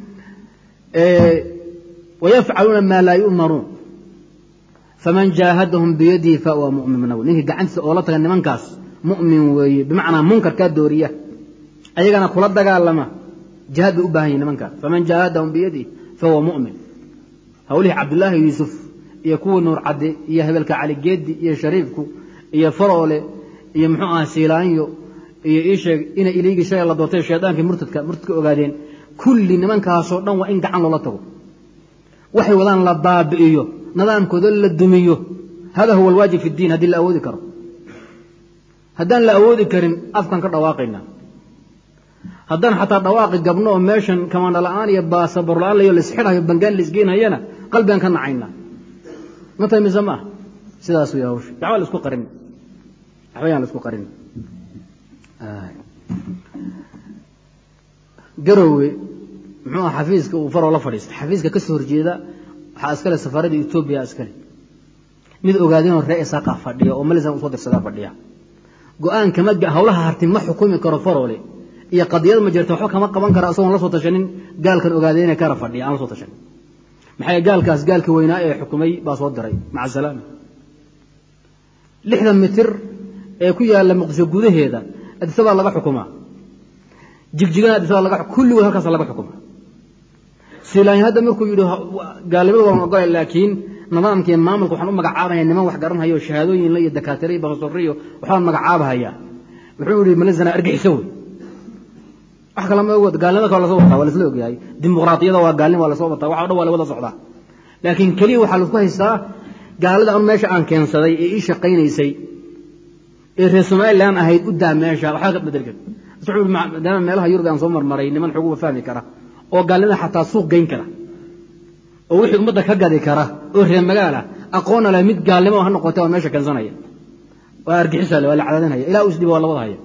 wayafcaluuna maa laa yu'maruun faman jaahadahum biyadihi fahuwa mu'min naw ninkii gacantiisa oo la taga nimankaas mu'min weeye bimacnaa munkarkaa dooriya ayagana kula dagaalama jihaad bay u baahan yihin nimankaas faman jaahadahum biyadihi fahuwa mu'min hawlihii cabdulaahi yuusuf iyo kuwa nuur cadde iyo hebelka cali geedi iyo shariifku iyo faroole iyo muxuu aha siilaanyo iyo iisheeg ina iliigii shalay la doortay shaydaankii murtadka murtadka ogaadeen kulli nimankaasoo dhan waa in gacan loola tago waxay wadaan la baabi'iyo nidaamkooda la dumiyo hada huwa alwaajib fi ddiin haddii la awoodi karo haddaan la awoodi karin afkan ka dhawaaqayna haddaan xataa dhawaaqi gabno oo meeshan kamaandha la-aan iyo baasabor la-aan layo laisxidhayo bangaan laisgeynhayana qalbigaan ka nacayna ma tahay mise maaha sidaas way hawsha waxba la isku qarin waxba yaan la isku qarin garowe muxuu aha xafiiska uu faroo la fadhiistay xafiiska ka soo horjeeda waxaa iskale safaaradda etoobiya iskale mid ogaadinoo ree isaaqa fadhiya oo malisan usoo dirsadaa fadhiya go-aan kama hawlaha harti ma xukumi karo faroole iyo qadiyad ma jirta waxba kama qaban kara isagoon la soo tashanin gaalkan ogaadeyna kara fadhiya aan la soo tashanin maxay gaalkaas gaalkii weynaa ee xukumay baa soo diray maca salaama lixdan mitir ee ku yaalla muqdisho gudaheeda adisabaa laga xukumaa jigjigana adisabaa laga kulligood halkaasa laga xukumaa siilaanya hadda markuu yidhi gaalnimada waan ogolay laakiin nidaamkii maamulka waxaan u magacaabaya niman wax garanhayo shahaadooyinla iyo dakaatire iyo bakasoriyo waxbaan magacaabahaya wuxuu yihi malazana argixiso wey wax kale ma og gaalnimada kale lasoo wataa waa lasla ogyahay dimuqraadiyada waa gaalnima waa lasoo wataa waxa o dhan waa la wada socdaa laakiin keliya waxaa laisku haystaa gaalada anu meesha aan keensaday ee ii shaqaynaysay ee reer somalilan ahayd u daa meesha waxba ka bedel kar maadaama meelaha yurub aan soo marmaray niman xoguba fahmi kara oo gaalnimada xataa suuq geyn kara oo wixii ummadda ka gadi kara oo reer magaala aqoona leh mid gaalnimo ha noqotay waa meesha keensanaya waa argixisa waa la cadaadinhaya ilaa usdhiba waa la wadahaya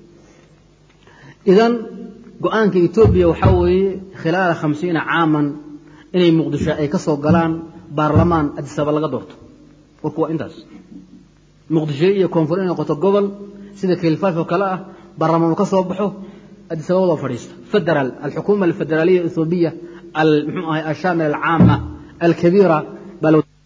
idan go-aanka etoobiya waxaa weeye khilaala khamsiina caaman inay muqdisho ay ka soo galaan baarlamaan adisaba laga doorto warku waa intaas muqdisho iyo koonfur inay noqoto gobol sida kilfaaf oo kale ah baarlamaan uu ka soo baxo adisababadoo fadhiista federaal alxukuma alfederaaliya ethoobiya muxuu ahay ashaamil alcaama alkabiira baa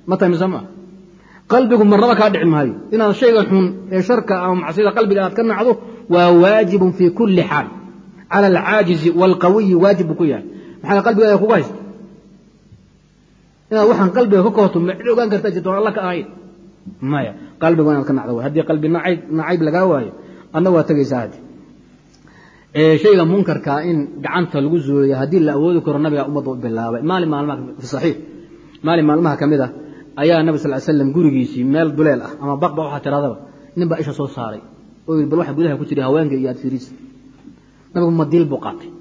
ma tahay mise maa qalbigu marnaba kaa dhici maayo inaad shayga xun ee sharka ama macsiyada qalbiga aad ka nacdo waa waajibun fii kulli xaal cala alcaajizi waalqawiyi waajib buu ku yahay maxaa qalbigaada kugu haysta inaad waxaan qalbiga ka kohto ma cid ogaan kartaa jirta alla ka ahayn maya qalbigu inaad ka nacdo way haddii qalbi nacayb nacayb lagaa waayo adna waa tegaysaa haddi shayga munkarkaa in gacanta lagu zuuliya haddii la awoodi karo nabiga ummadda u bilaabay maalin maalmaha fi saxiix maalin maalmaha ka mid ah ayaa nabi sal slam gurigiisii meel duleel ah ama baqba waxaa tiradaba nin baa isha soo saaray oo yii bal waxa gudaha ku jira haweenka iyo adfiriis nabigu madiil buu qaatay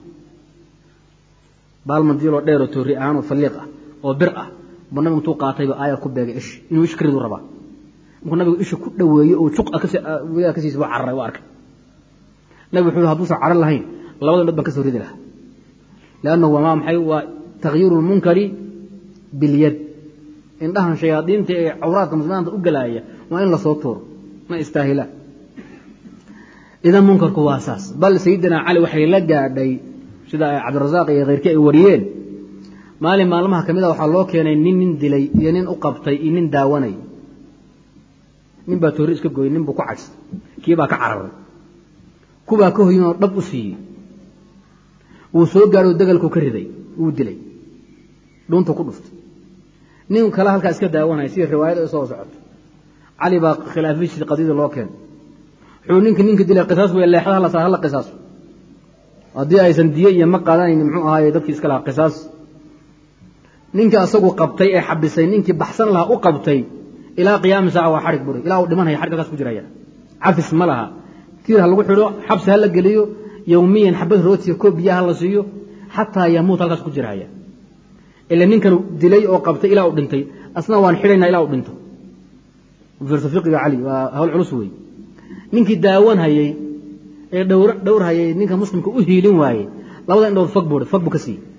baal madiiloo dheeroo toori ahaan oo falliiq ah oo bir ah buu nabigu intuu qaatayba aayar ku beegay ish inuu ish karidu rabaa markuu nabigu isha ku dhoweeyey oo juq ka siis buu cararay u arkay nabigu wuxuu haduusan carar lahayn labada indhood baan ka soo ridi lahaa lannahu waa maxay waa takhyiiru lmunkari bilyad indhahan shayaadiinta ee cawraadka muslimiinta u galaaya waa in lasoo tuuro ma istaahilaan idan munkarku waa saas bal sayidina cali waxay la gaadhay sida cabdirasaaq iyo keyrkii ay wariyeen maalin maalmaha ka mid a waxaa loo keenay nin nin dilay iyo nin u qabtay iyo nin daawanay nin baa toori iska gooyey nin buu ku cagsay kii baa ka cararay kubaa ka hoyin oo dhab u siiyey wuu soo gaadho degalku ka riday wuu dilay dhuuntu ku dhuftay nin kale halkaa iska daawanaya sida riwaayada isoo socoto cali baa khilaafadiisii qadiyada loo keenay wuxuu ninka ninka dilay qisaas wey leexda hala saa hala qisaaso haddii aysan diye iyo ma qaadanayn muxuu ahaaye dadkii iska lahaa qisaas ninka asagu qabtay ee xabisay ninkii baxsan lahaa u qabtay ilaa qiyaami saaca waa xarig buri ilaa uu dhimanaya xarig halkaas ku jiraya cafis ma laha tiir ha lagu xidho xabsi ha la geliyo yowmiyan xabad rootiya koob biyaha la siiyo xataa yamuut halkaas ku jiraya ila ninkan dilay oo qabtay ilaa uu dhintay asna waan xidhaynaa ilaa uu dhinto fiirso fiqiga cali waa hawl culus wey ninkii daawan hayey ee dhowr dhowr hayay ninka muslimka u hiilin waayey labada indhood fag buu fag buu ka siiyey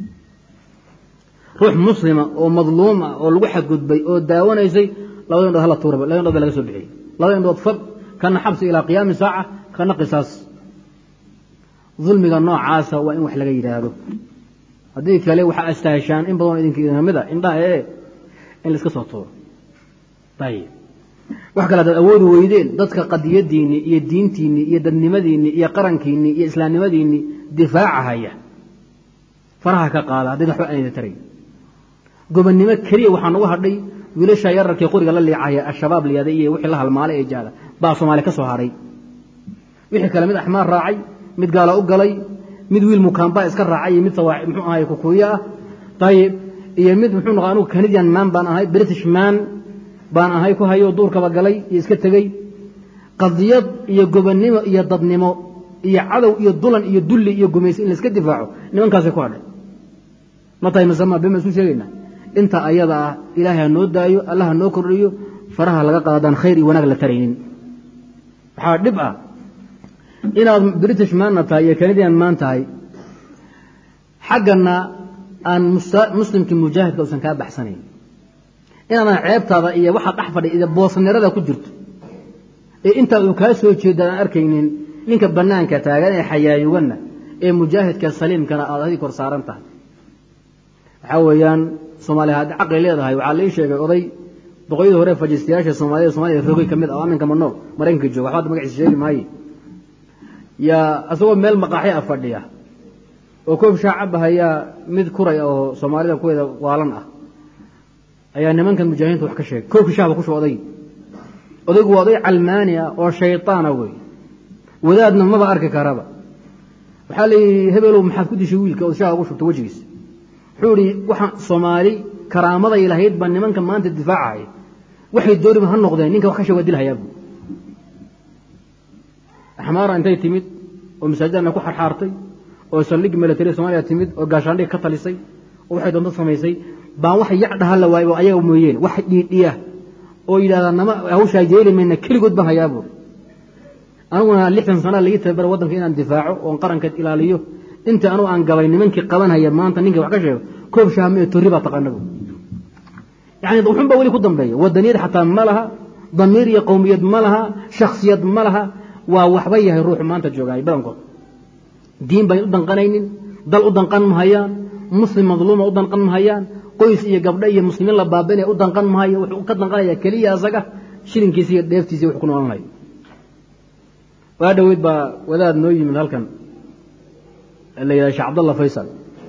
ruux muslima oo madluuma oo lagu xadgudbay oo daawanaysay labada indhood hala tuuraba labada indhood baa laga soo bixiyey labada indhood fag kana xabsi ilaa qiyaami saaca kana qisaas dulmiga noocaasa waa in wax laga yidhaahdo haddii kale waxaa astaashaan in badanoo idinka idinkamid a indhaha ee in laiska soo tuuro ayib wax kale hadaad awoodi weydeen dadka qadiyadiinni iyo diintiinni iyo dadnimadiinni iyo qarankiinni iyo islaamnimadiinni difaaca haya faraha ka qaada haddii waxba aan idin taray gobonnimo keliya waxaa nagu hadhay wiilasha yararkii qoriga la liicaya ashabaab liyada iyo wixii la halmaalay ee jaada baa soomaaliya ka soo hadhay wixii kale mid axmaar raacay mid gaala u galay mid wiil mukaambaa iska raacay iyo mid muxuu ahay kukuuyo ah ayib iyo mid muxuu noqo anugu canadian man baan ahay british man baan ahay ku hayo duurkaba galay iyo iska tegey qadiyad iyo gobonnimo iyo dadnimo iyo cadow iyo dulan iyo dulli iyo gumaysi in laiska difaaco nimankaasay ku hadhay ma tahay masama bema isu sheegaynaa inta ayada ah ilaahay ha noo daayo allah ha noo kordhiyo faraha laga qaadaan khayr iyo wanaag la taraynin waxaa dhib ah inaad british maanna tahay iyo canadian maan tahay xaggana aan muslimkii mujaahidka usan kaa baxsanayn inaadan ceebtaada iyo waxaad dhex fadhi iyo boosnirada ku jirto ee intaa uu kaa soo jeeda aan arkaynin ninka bannaanka taagan ee xayaayuganna ee mujaahidka saliimkana aad adii kor saaran tahay waxaa weeyaan soomaaliya haddii caqli leedahay waxaa lai sheegay oday boqoyadii hore fajistayaasha soomaalida soomaliya rogay ka mid ah oo aminka manool maraykanka jooga waxba magaciisa sheegi maaye yaa isagoo meel maqaaxi a fadhiya oo koob shaacab ahayaa mid kuray oo soomaalida kuweeda waalan ah ayaa nimankan mujaahidiinta wax ka sheegay koobkii shahba ku shu oday odaygu waa oday calmaani ah oo shayطaana wey wadaadna maba arki karaba waxaa layihi hebelow maxaad ku dishay wiilka oo shaha ugu shubta wejigiisa wuxuu ihi waxaan soomaali karaamaday lahayd baa nimanka maanta difaacaya waxay dooriba ha noqdeen ninka wax ka sheeg waa dilhayaabu axmaara intay timid oo masaajidana ku xarxaartay oo saldhigi milatariya somaaliya timid oo gaashaandhig ka talisay oo waxay doonto samaysay baan wax yac dhaha la waayba ayaga mooyeen wax dhiidhiya oo yidhahdaa nama hawshaa yeeli mayna keligood baan hayaa buuri aniguna lixdan sana laii tababara waddanka inaan difaaco oon qarankeed ilaaliyo inta anugu aan gabay nimankii qabanhaya maanta ninkii wax ka sheego koob shahamee torri baa taqaana bu yani wuxun baa weli ku dambeeya wadaniyad xataa ma laha damiir iyo qowmiyad ma laha shaksiyad ma laha waa waxba yahay ruuxu maanta joogaay badankood diin bayn u danqanaynin dal u danqan mahayaan muslim madluuma u danqan mahayaan qoys iyo gabdho iyo muslimiin la baabinaya u danqan maayo wuxuu ka danqanaya keliya asaga shilinkiisa iyo dheeftiisa wuxuu ku noolanayo waa dhaweyd baa wadaad noo yimid halkan la yidhaha sheekh cabdalla faysal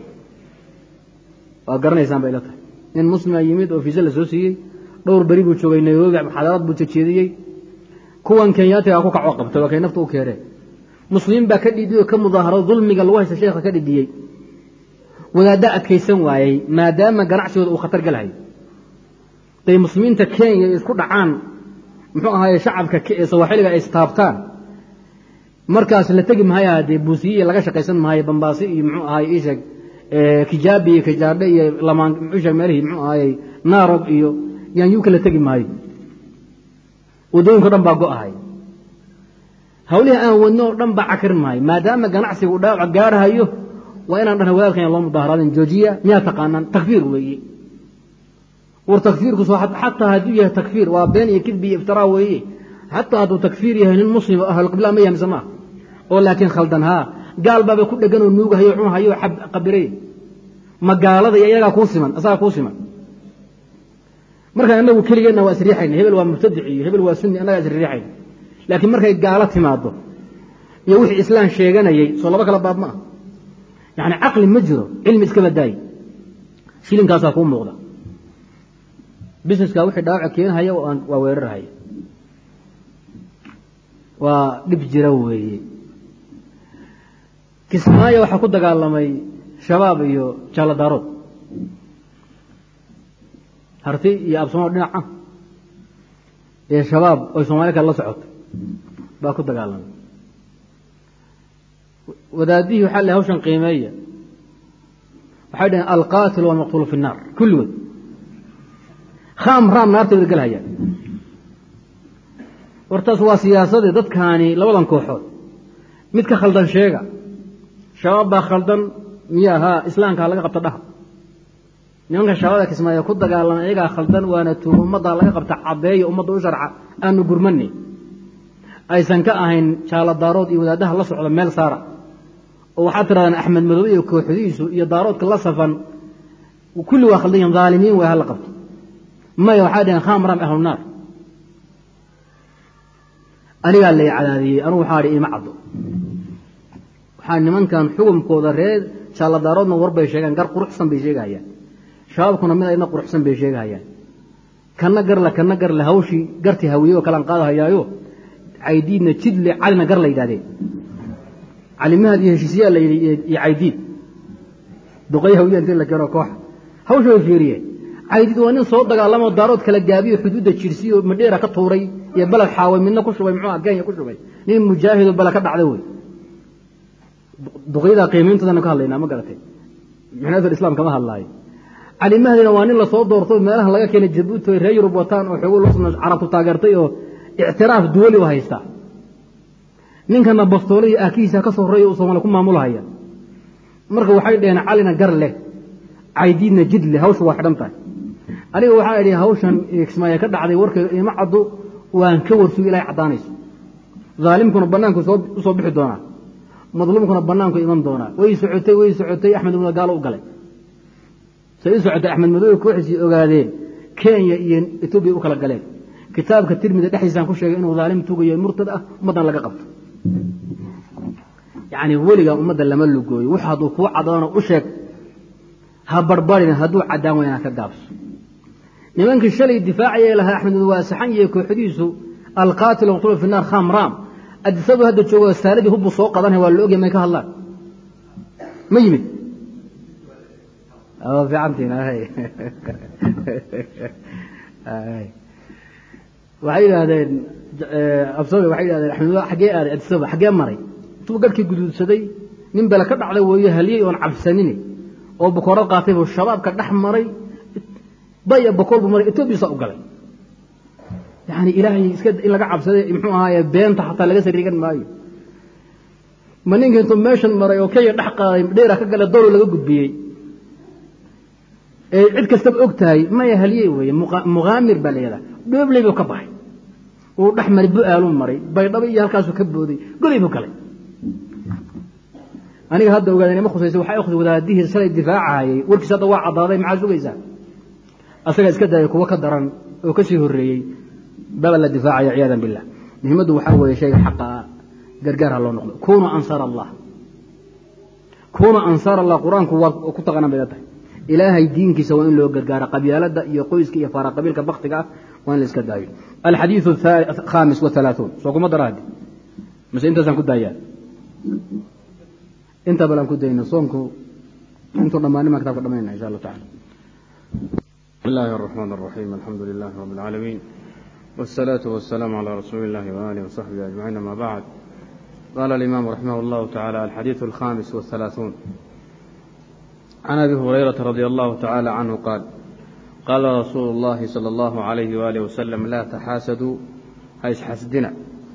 waa garanaysaan bay ila tahay nin muslima yimid oo fiise la soo siiyey dhowr beri buu joogay nairobi xadaarad buu jejeediyey kuwan kenyaatiga ku kacoo qabtay waa kay nafta u keeneen muslimiin baa ka dhidiyey oo ka mudaaharo dulmiga lagu haysta sheekha ka dhidiyey wadaadda adkaysan waayey maadaama ganacsigooda uu khatar galahay day muslimiinta kenya isku dhacaan muxuu ahaaye shacabka sawaaxiliga ay istaabtaan markaas la tegi mahaya dee buusiyiya laga shaqaysan maayo bambaasi iyo muxuu ahaye isheeg kijaabi iyo kijaadhe iyo lamaan muxuusheeg meelihii muxuu ahaaye naarog iyo yaanyuuka la tegi maayo waddooyinka o dhan baa go-ahay hawlihii aan wadno o dhan baa cakrin maayo maadaama ganacsiga uu dhaawac gaarhayo waa inaan dhana wadaadkan loo mudaaharaadin joojiya miyaa taqaanaan takfiir weeye war takfiirku xataa hadduu yahay takfiir waa been iyo kidbi iyo iftiraa weeye xataa hadduu takfiir yahay nin muslim o ahlulqibla ma yahay mise maaha oo laakiin khaldan haa gaal baaba ku dhegan oo nuugahayo cunahayo qabiray ma gaalada iyo iyagaa kuu siman asagaa kuu siman markaan inagu keligeenna waa isriixayna hebel waa mubtadic iyo hebel waa sunni annagaa isriixayna laakiin markay gaalo timaado iyo wixii islaan sheeganayey soo laba kala baab ma ah yacni caqli ma jiro cilmi iska badaaye shilinkaasaa kuu muuqda busineska wixii dhaawaca keenhaya waa weerarhaya waa dhib jira weeye kismaayo waxaa ku dagaalamay shabaab iyo jaaladaarood harti iyo absamo dhinaca ee shabaab oy soomaali kale la socoto baa ku dagaalamay wadaadihii waxaa le hawshan qiimeeya waxay dhaheen alqaatil walmaqtuulu fi الnaar kulligood khaam raam naartooda gelhaya wartaas waa siyaasadii dadkaani labadan kooxood mid ka khaldan sheega shabaab baa khaldan miya haa islaamkaa laga qabta dhaha nimanka shabaabda kismaayo ku dagaalama iyagaa khaldan waana tuugo ummaddaa laga qabta caddeeya ummadda u sharca aanu gurmani aysan ka ahayn jaalo daarood iyo wadaadaha la socda meel saara oo waxaad tirahdaan axmed madow iyo kooxdiisu iyo daaroodka la safan kulli waa khaldan yihin dhaalimiin way hala qabto maya waxay dhaheen kham ram ahlunaar anigaa lay cadaadiyey anugu waxaa dhi ima caddo waxaa nimankan xukumkooda reer jaalladaaroodna war bay sheegaan gar quruxsan bay sheegahayaan shabaabkuna mid ayna quruxsan bay sheegahayaan kana garle kana garle hawshii gartii hawiye oo kalaan qaadahayaayo caydiidna jidle calina gar la yidhahdeen calimahaad iyo heshiisyaa la yidhi iyo caydiid duqay hawiya intii la keeno kooxa hawsha way fiiriyeen caydiid waa nin soo dagaalamoo daarood kala gaabiyo xuduudda jirsiyo madheera ka tuuray iyo baled xaaway midna ku shubay muxuu kenya ku shubay nin mujaahidoo bale ka dhacda wey duqyada qiimayntoodana ka hadlaynaa ma garatay mixnaatul islaam kama hadlaayo cali mahdina waa nin lasoo doorto meelaha laga keenay jabuuti ay reer yurub wataan oo xoogo loo carabtu taageertay oo ictiraaf duwali u haysta ninkana bastoole iyo aakihiisa ka soo horeeya uu soomaaliya ku maamulahaya marka waxay dhaheen calina gar leh caydiidna jid leh hawsha waa xidhan tahay aniga waxaa idhi hawshan kismaayo ka dhacday warkeedu ima caddo waan ka warsugi ilahay caddaanayso daalimkuna bannaanku usoo bixi doonaa madluumkuna bannaanku iman doonaa way socotay way socotay axmed madow gaalo u galay say u socotay axmed madow kooxiisii ogaadeen kenya iyo etoobiya u kala galeen kitaabka tirmida dhexdiisaan ku sheegay inuu daalim tugayo murtad ah ummaddan laga qabto yacni weligaa ummadda lama lugooyo wux hadduu kuu caddaano u sheeg ha barbarin hadduu caddaan wayna ka gaabso nimankii shalay difaacayay lahaa axmed madow waa saxan iyo kooxdiisu alqaatil maqtulu fi naar kham raam adisadu hadda joogo saaladii hubbu soo qadanaya waa la ogya may ka hadlaan ma yimid fiicantiin waxay yidhaahdeen absabe waxay yidhahdeen axmed xaggee aaday adisaba xaggee maray intuu garhkii guduudsaday nin bele ka dhacday weeye haliyey oon cabsanine oo bokoorad qaatay buu shabaabka dhex maray baya bokool buu maray etoobiya u galay yani ilaahay iska in laga cabsaday muxuu ahaaye beenta xataa laga sariigan maayo ma ninka intuu meeshan maray oo kenya dhex qaaday dheera ka gale dowlo laga gudbiyey ee cid kastaba og tahay maya haliyey weeye muqaamir baa la yihahdaa dhoobley buu ka baxay uu dhex maray bu-aaluu maray baydhabo iyo halkaasuu ka booday goley buu galay aniga hadda ogaadeen ima khusaysa waxay khusay wadaadihii shalay difaacahayay warkiis hadda waa caddaaday maxaa sugaysaa asaga iska daaya kuwo ka daran oo kasii horreeyey baba la difaacaya ciyaadan billah muhimaddu waxaa weeye shayga xaqa ah gargaar ha loo noqdo kunuu ansaar allah kunuu ansaar allah qur-aanku waa ku taqanan bay la tahay ilaahay diinkiisa waa in loo gargaaro qabyaalada iyo qoyska iyo faara qabiilka baktiga ah waa in la iska daayo alxadiiثu khaamis wahalaaثuun soo kuma dara haddi mise intaasaan ku daayaa inta balaan ku dayna soonku intuu dhammaanimaan kitabka dhamayna insha allah tacala بسم الله الرحمن الرحيم الحمد لله رب العالمين والصلاة والسلام على رسول الله وآله وصحبه أجمعين ما بعد قال الإمام رحمه الله تعالى الحديث الخامس والثلاثون عن أبي هريرة رضي الله تعالى عنه قال قال رسول الله صلى الله عليه وآله وسلم لا تحاسدوا هيس حسدنا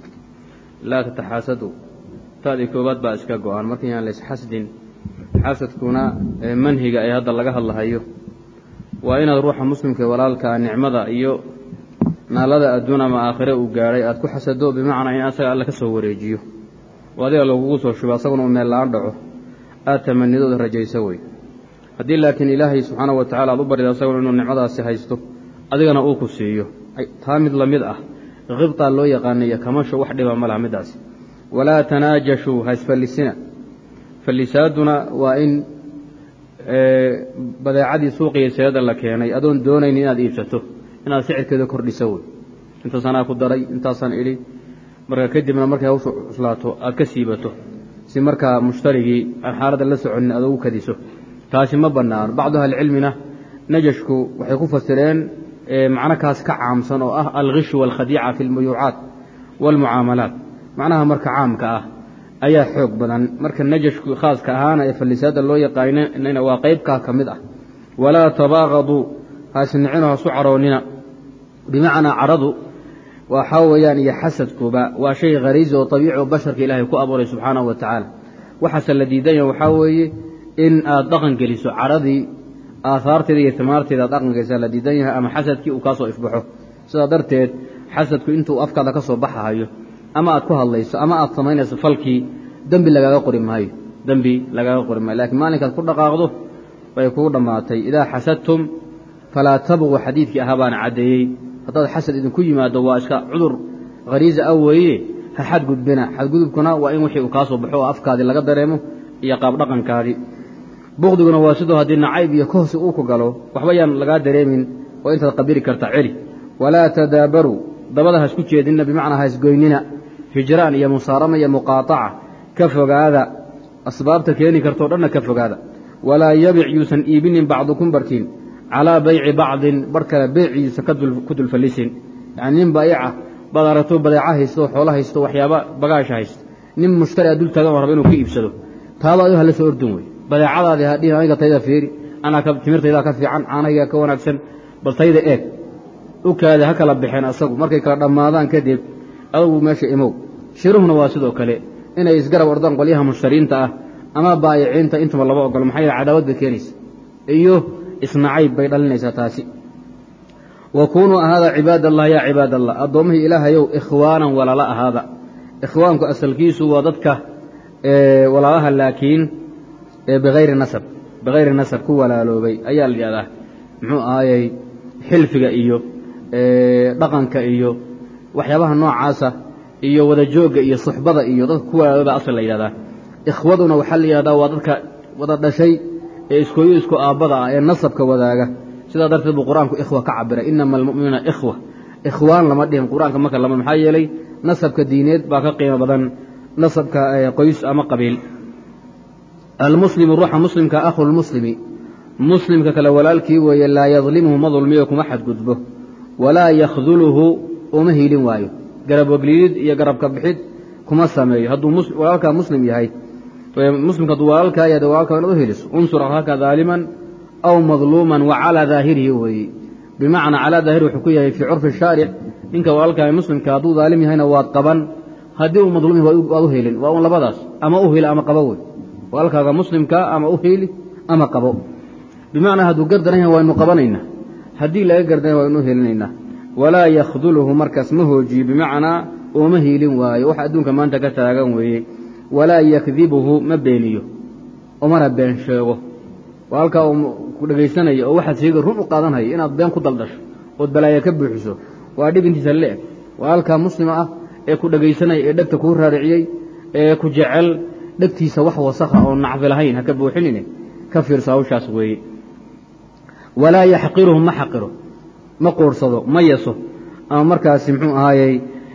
لا تتحاسدوا تادي كوبات با اسكا غوان markii aan lees xasdin xasadkuna manhiga ay hadda laga hadlahayo waa inaad ruuxa muslimka walaalka nicmada iyo naalada adduun ama aakhire uu gaadhay aad ku xasado bimacnaa in asaga alle ka soo wareejiyo oo adiga lagugu soo shubo asaguna uu meel la-aan dhaco aad tamanidooda rajayso wey haddii laakiin ilaahay subxaana wa tacala aad u barida asaguna inuu nicmadaasi haysto adigana uu ku siiyo taa mid la mid ah khibtaa loo yaqaanaiyo kamasho wax dhiba ma laha middaasi walaa tanaajashuu ha isfallisina fallisaaduna waa in badeecadii suuqiya seeda la keenay adoon doonaynin inaad iibsato inaad sicirkeeda kordhiso wey intaasanaa ku daray intaasaan idhi marka kadibna markay hawsha cuslaato aad ka siibato si markaa mushtarigii aan xaaladda la soconin aad ugu kadiso taasi ma bannaano bacdu ahlicilmina najashku waxay ku fasireen macno kaas ka caamsan oo ah alkhishu waalkhadiica fi lmuyuucaat waalmucaamalaat macnaha marka caamka ah ayaa xoog badan marka najashku khaaska ahaana ee fallisaadda loo yaqaanina waa qaybkaa ka mid ah walaa tabaaqaduu haisnicino hasu caroonnina bimacnaa caradu waxaa weeyaan iyo xasadkuba waa shay khariisi oo abiici oo basharka ilaahay ku abuuray subxaanahu wa tacaala waxaase la diidanya waxaa weeye in aad dhaqan geliso caradii aahaarteeda iyo timaarteeda aad dhaqan gelisaa la diidan yahay ama xasadkii uu kaa soo ifbaxo sidaa darteed xasadku intuu afkaada ka soo baxahayo ama aad ku hadlayso ama aad samaynayso falkii dembi lagaaga qori maayo dembi lagaaga qori maayo lakiin maalinkaad ku dhaqaaqdo bay kugu dhammaatay idaa xasadtum falaa tabquu xadiidkii ahaa baana caddeeyey haddaad xasad idinku yimaado waa iska cudur khariisa ah weeye ha xadgudbina xadgudubkuna waa in wixii uu kaa soo baxo oo afkaadii laga dareemo iyo qaabdhaqankaadii bukdiguna waa sidoo haddii nacayb iyo kohsi uu ku galo waxba yaan lagaa dareemin oo intaad qabiri karta celi walaa tadaabaruu dabada ha isku jeedinna bimacnaa ha isgoynina hijraan iyo musaarama iyo muqaataca ka fogaada asbaabta keeni kartoo dhanna ka fogaada walaa yabic yuusan iibinin bacdukum barkiin calaa bayci bacdin bar kale beyciisa ku dulfallisin yacni nin baayica baad aragto badeeca haysto oo xoolo haysto waxyaaba bagaasha haysto nin mushtari a dul taagan oo raba inuu ka iibsado taaba adigo hala soo ordun wey badeecadaadii hadhihin aniga tayda fiiri anaa timirtaydaa ka fiican caanahaygaa ka wanaagsan bal tayda eeg u kaada ha kala baxeen asagu markay kala dhammaadaan kadib adugu meesha imow shiruhuna waa sidoo kale inay isgarab ordaan qolyaha mushtariinta ah ama baayiciinta intaba laba ogolo maxaa yeele cadaawad bay keenaysa iyo isnacayb bay dhalinaysaa taasi wa kuunuu ahaada cibaad allah yaa cibaad allah addoommihii ilaahayow ikhwaanan walaala ahaada ikhwaanku asalkiisu waa dadka walaalaha laakiin bihayri nasab bihayri nasab ku walaaloobay ayaa la yidhahdaa muxuu ahaayey xilfiga iyo dhaqanka iyo waxyaabaha noocaasa iyo wada joogga iyo suxbada iyo dadka ku walaaloobay asal la yidhahdaa ikhwaduna waxaa la yidhahdaa waa dadka wada dhashay ee iskooyo isku aabbada ah ee nasabka wadaaga sidaa darteed buu qur-aanku ikhwa ka cabiray inama almu'minuuna ikhwa ikhwaan lama dhihin qur-aanka marka lama maxaa yeelay nasabka diineed baa ka qiimo badan nasabka qoys ama qabiil almuslimu ruuxa muslimka akhu lmuslimi muslimka kale walaalkii weeye laa yadlimhu ma dulmiyo kuma xadgudbo walaa yakhduluhu uma hiilin waayo garab wagliidid iyo garabka bixid kuma sameeyo hadduu walaalkaa muslim yahay muslimka hadduu walaalkaa yahay walaalka inaad u heliso unsur akhaaka daaliman aw madluuman wa calaa daahirihi weeye bimacnaa calaa daahiri wuxuu ku yahay fii curfi shaaric ninka walaalkaa muslimka hadduu daalim yahayna waad qaban haddii uu madluum yahay waad u helin waa un labadaas ama u hili ama qabo wey walaalkaaga muslimka ama u hili ama qabo bimacnaa hadduu gardaran yahay waynu qabanaynaa haddii laga gardan yahay waynu helinaynaa walaa yakhduluhu markaas ma hoojiyo bimacnaa ooma hiilin waayo wax adduunka maanta ka taagan weeye walaa yakdibuhu ma beeniyo umana been sheego walaalkaa uu ku dhegaysanaya oo waxaad sheega run u qaadanhaya inaad been ku daldasho ood balaayo ka buuxiso waa dhib intiisa le-eg waa halkaa muslima ah ee ku dhegaysanaya ee dhegta kuu raariciyey ee ku jecel dhegtiisa wax wasakha oo nacfi lahayn haka buuxinine ka fiirso hawshaas weeye walaa yaxqiruhu ma xaqiro ma quursado ma yeso ama markaasi muxuu ahaayey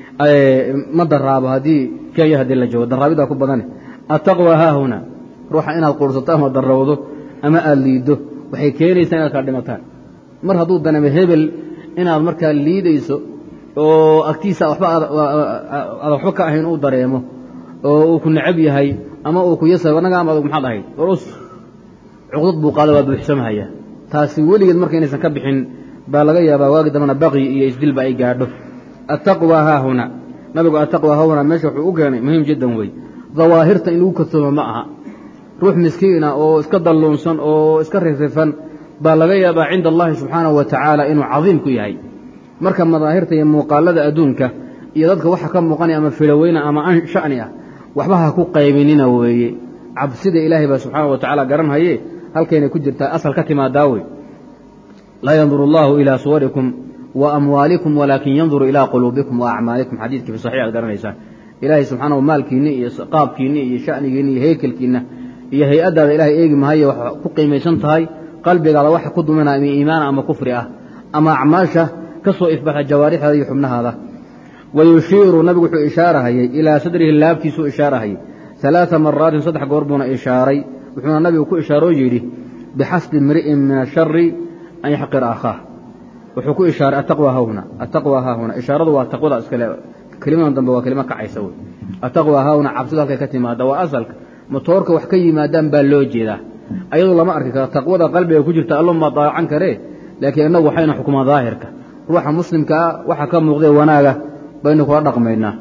ma daraabo haddii kenya haddii la joogo daraabidaa ku badane attaqwa haahuna ruuxa inaad quursato ama darowdo ama aada liiddo waxay keenaysaa inaad kala dhimataan mar hadduu daname hebel inaad markaa liidayso oo agtiisa waba aad waxba ka ahayn uu dareemo oo uu ku necab yahay ama uu ku yasa anagaama adug maxaad ahayd warus cuqdad buu qaada waa buuxsamahaya taasi weligeed marka inaysan ka bixin baa laga yaabaa waagi dambana baqyi iyo isdilba ay gaadho attaqwa haahuna nabigu attaqwa haahuna meesha wuxuu u keenay muhiim jiddan wey dawaahirta in lagu kadsoomo ma aha ruux miskiina oo iska dalluunsan oo iska rifrifan baa laga yaabaa cinda allahi subxaanahu wa tacaala inuu cadiim ku yahay marka madaahirta iyo muuqaalada adduunka iyo dadka waxa ka muuqanaya ama filoweyna ama an sha'ni ah waxba ha ku qaybinina weeye cabsida ilaahay baa subxaana wa tacaala garanhaye halkaynay ku jirtaa asal ka timaadaa wey laa yanduru allahu ilaa suwarikum wa amwaalikum walaakin yanduru ilaa quluubikum wa acmaalikum xadiidkii fi saxiix aad garanaysaan ilaahay subxaanahu maalkiinni iyo qaabkiinni iyo sha'nigiinni iyo heykelkiinna iyo hay-addaada ilahay eegi mahaye wax ku qiimaysan tahay qalbigaada waxa ku duminaya ama iimaana ama kufri ah ama acmaasha ka soo ifbaxa jawaarixdaada iyo xubnahaada wa yushiiru nabigu wuxuu ishaarahayey ilaa sadrihi laabtiisuu ishaarahayey alaaa maraatin saddex goor buuna ishaaray wuxuuna nabigu ku ishaaroo yidhi bixasbi imri'in min ashari an yaxqira akhaah wuxuu ku ishaaray attaqwa haahuna attaqwa haahuna ishaaradu waa taqwada iskale kelimadan dambe waa kelimo kacaysa wey attaqwa haahuna cabsidu halkay ka timaada waa asalka motoorka wax ka yimaadaan baa loo jeedaa ayadoo lama arki karo taqwada qalbiga ku jirta alloma daacan karee laakiin innagu waxayna xukumaa daahirka ruuxa muslimkaa waxa ka muuqdee wanaaga baynu kula dhaqmaynaa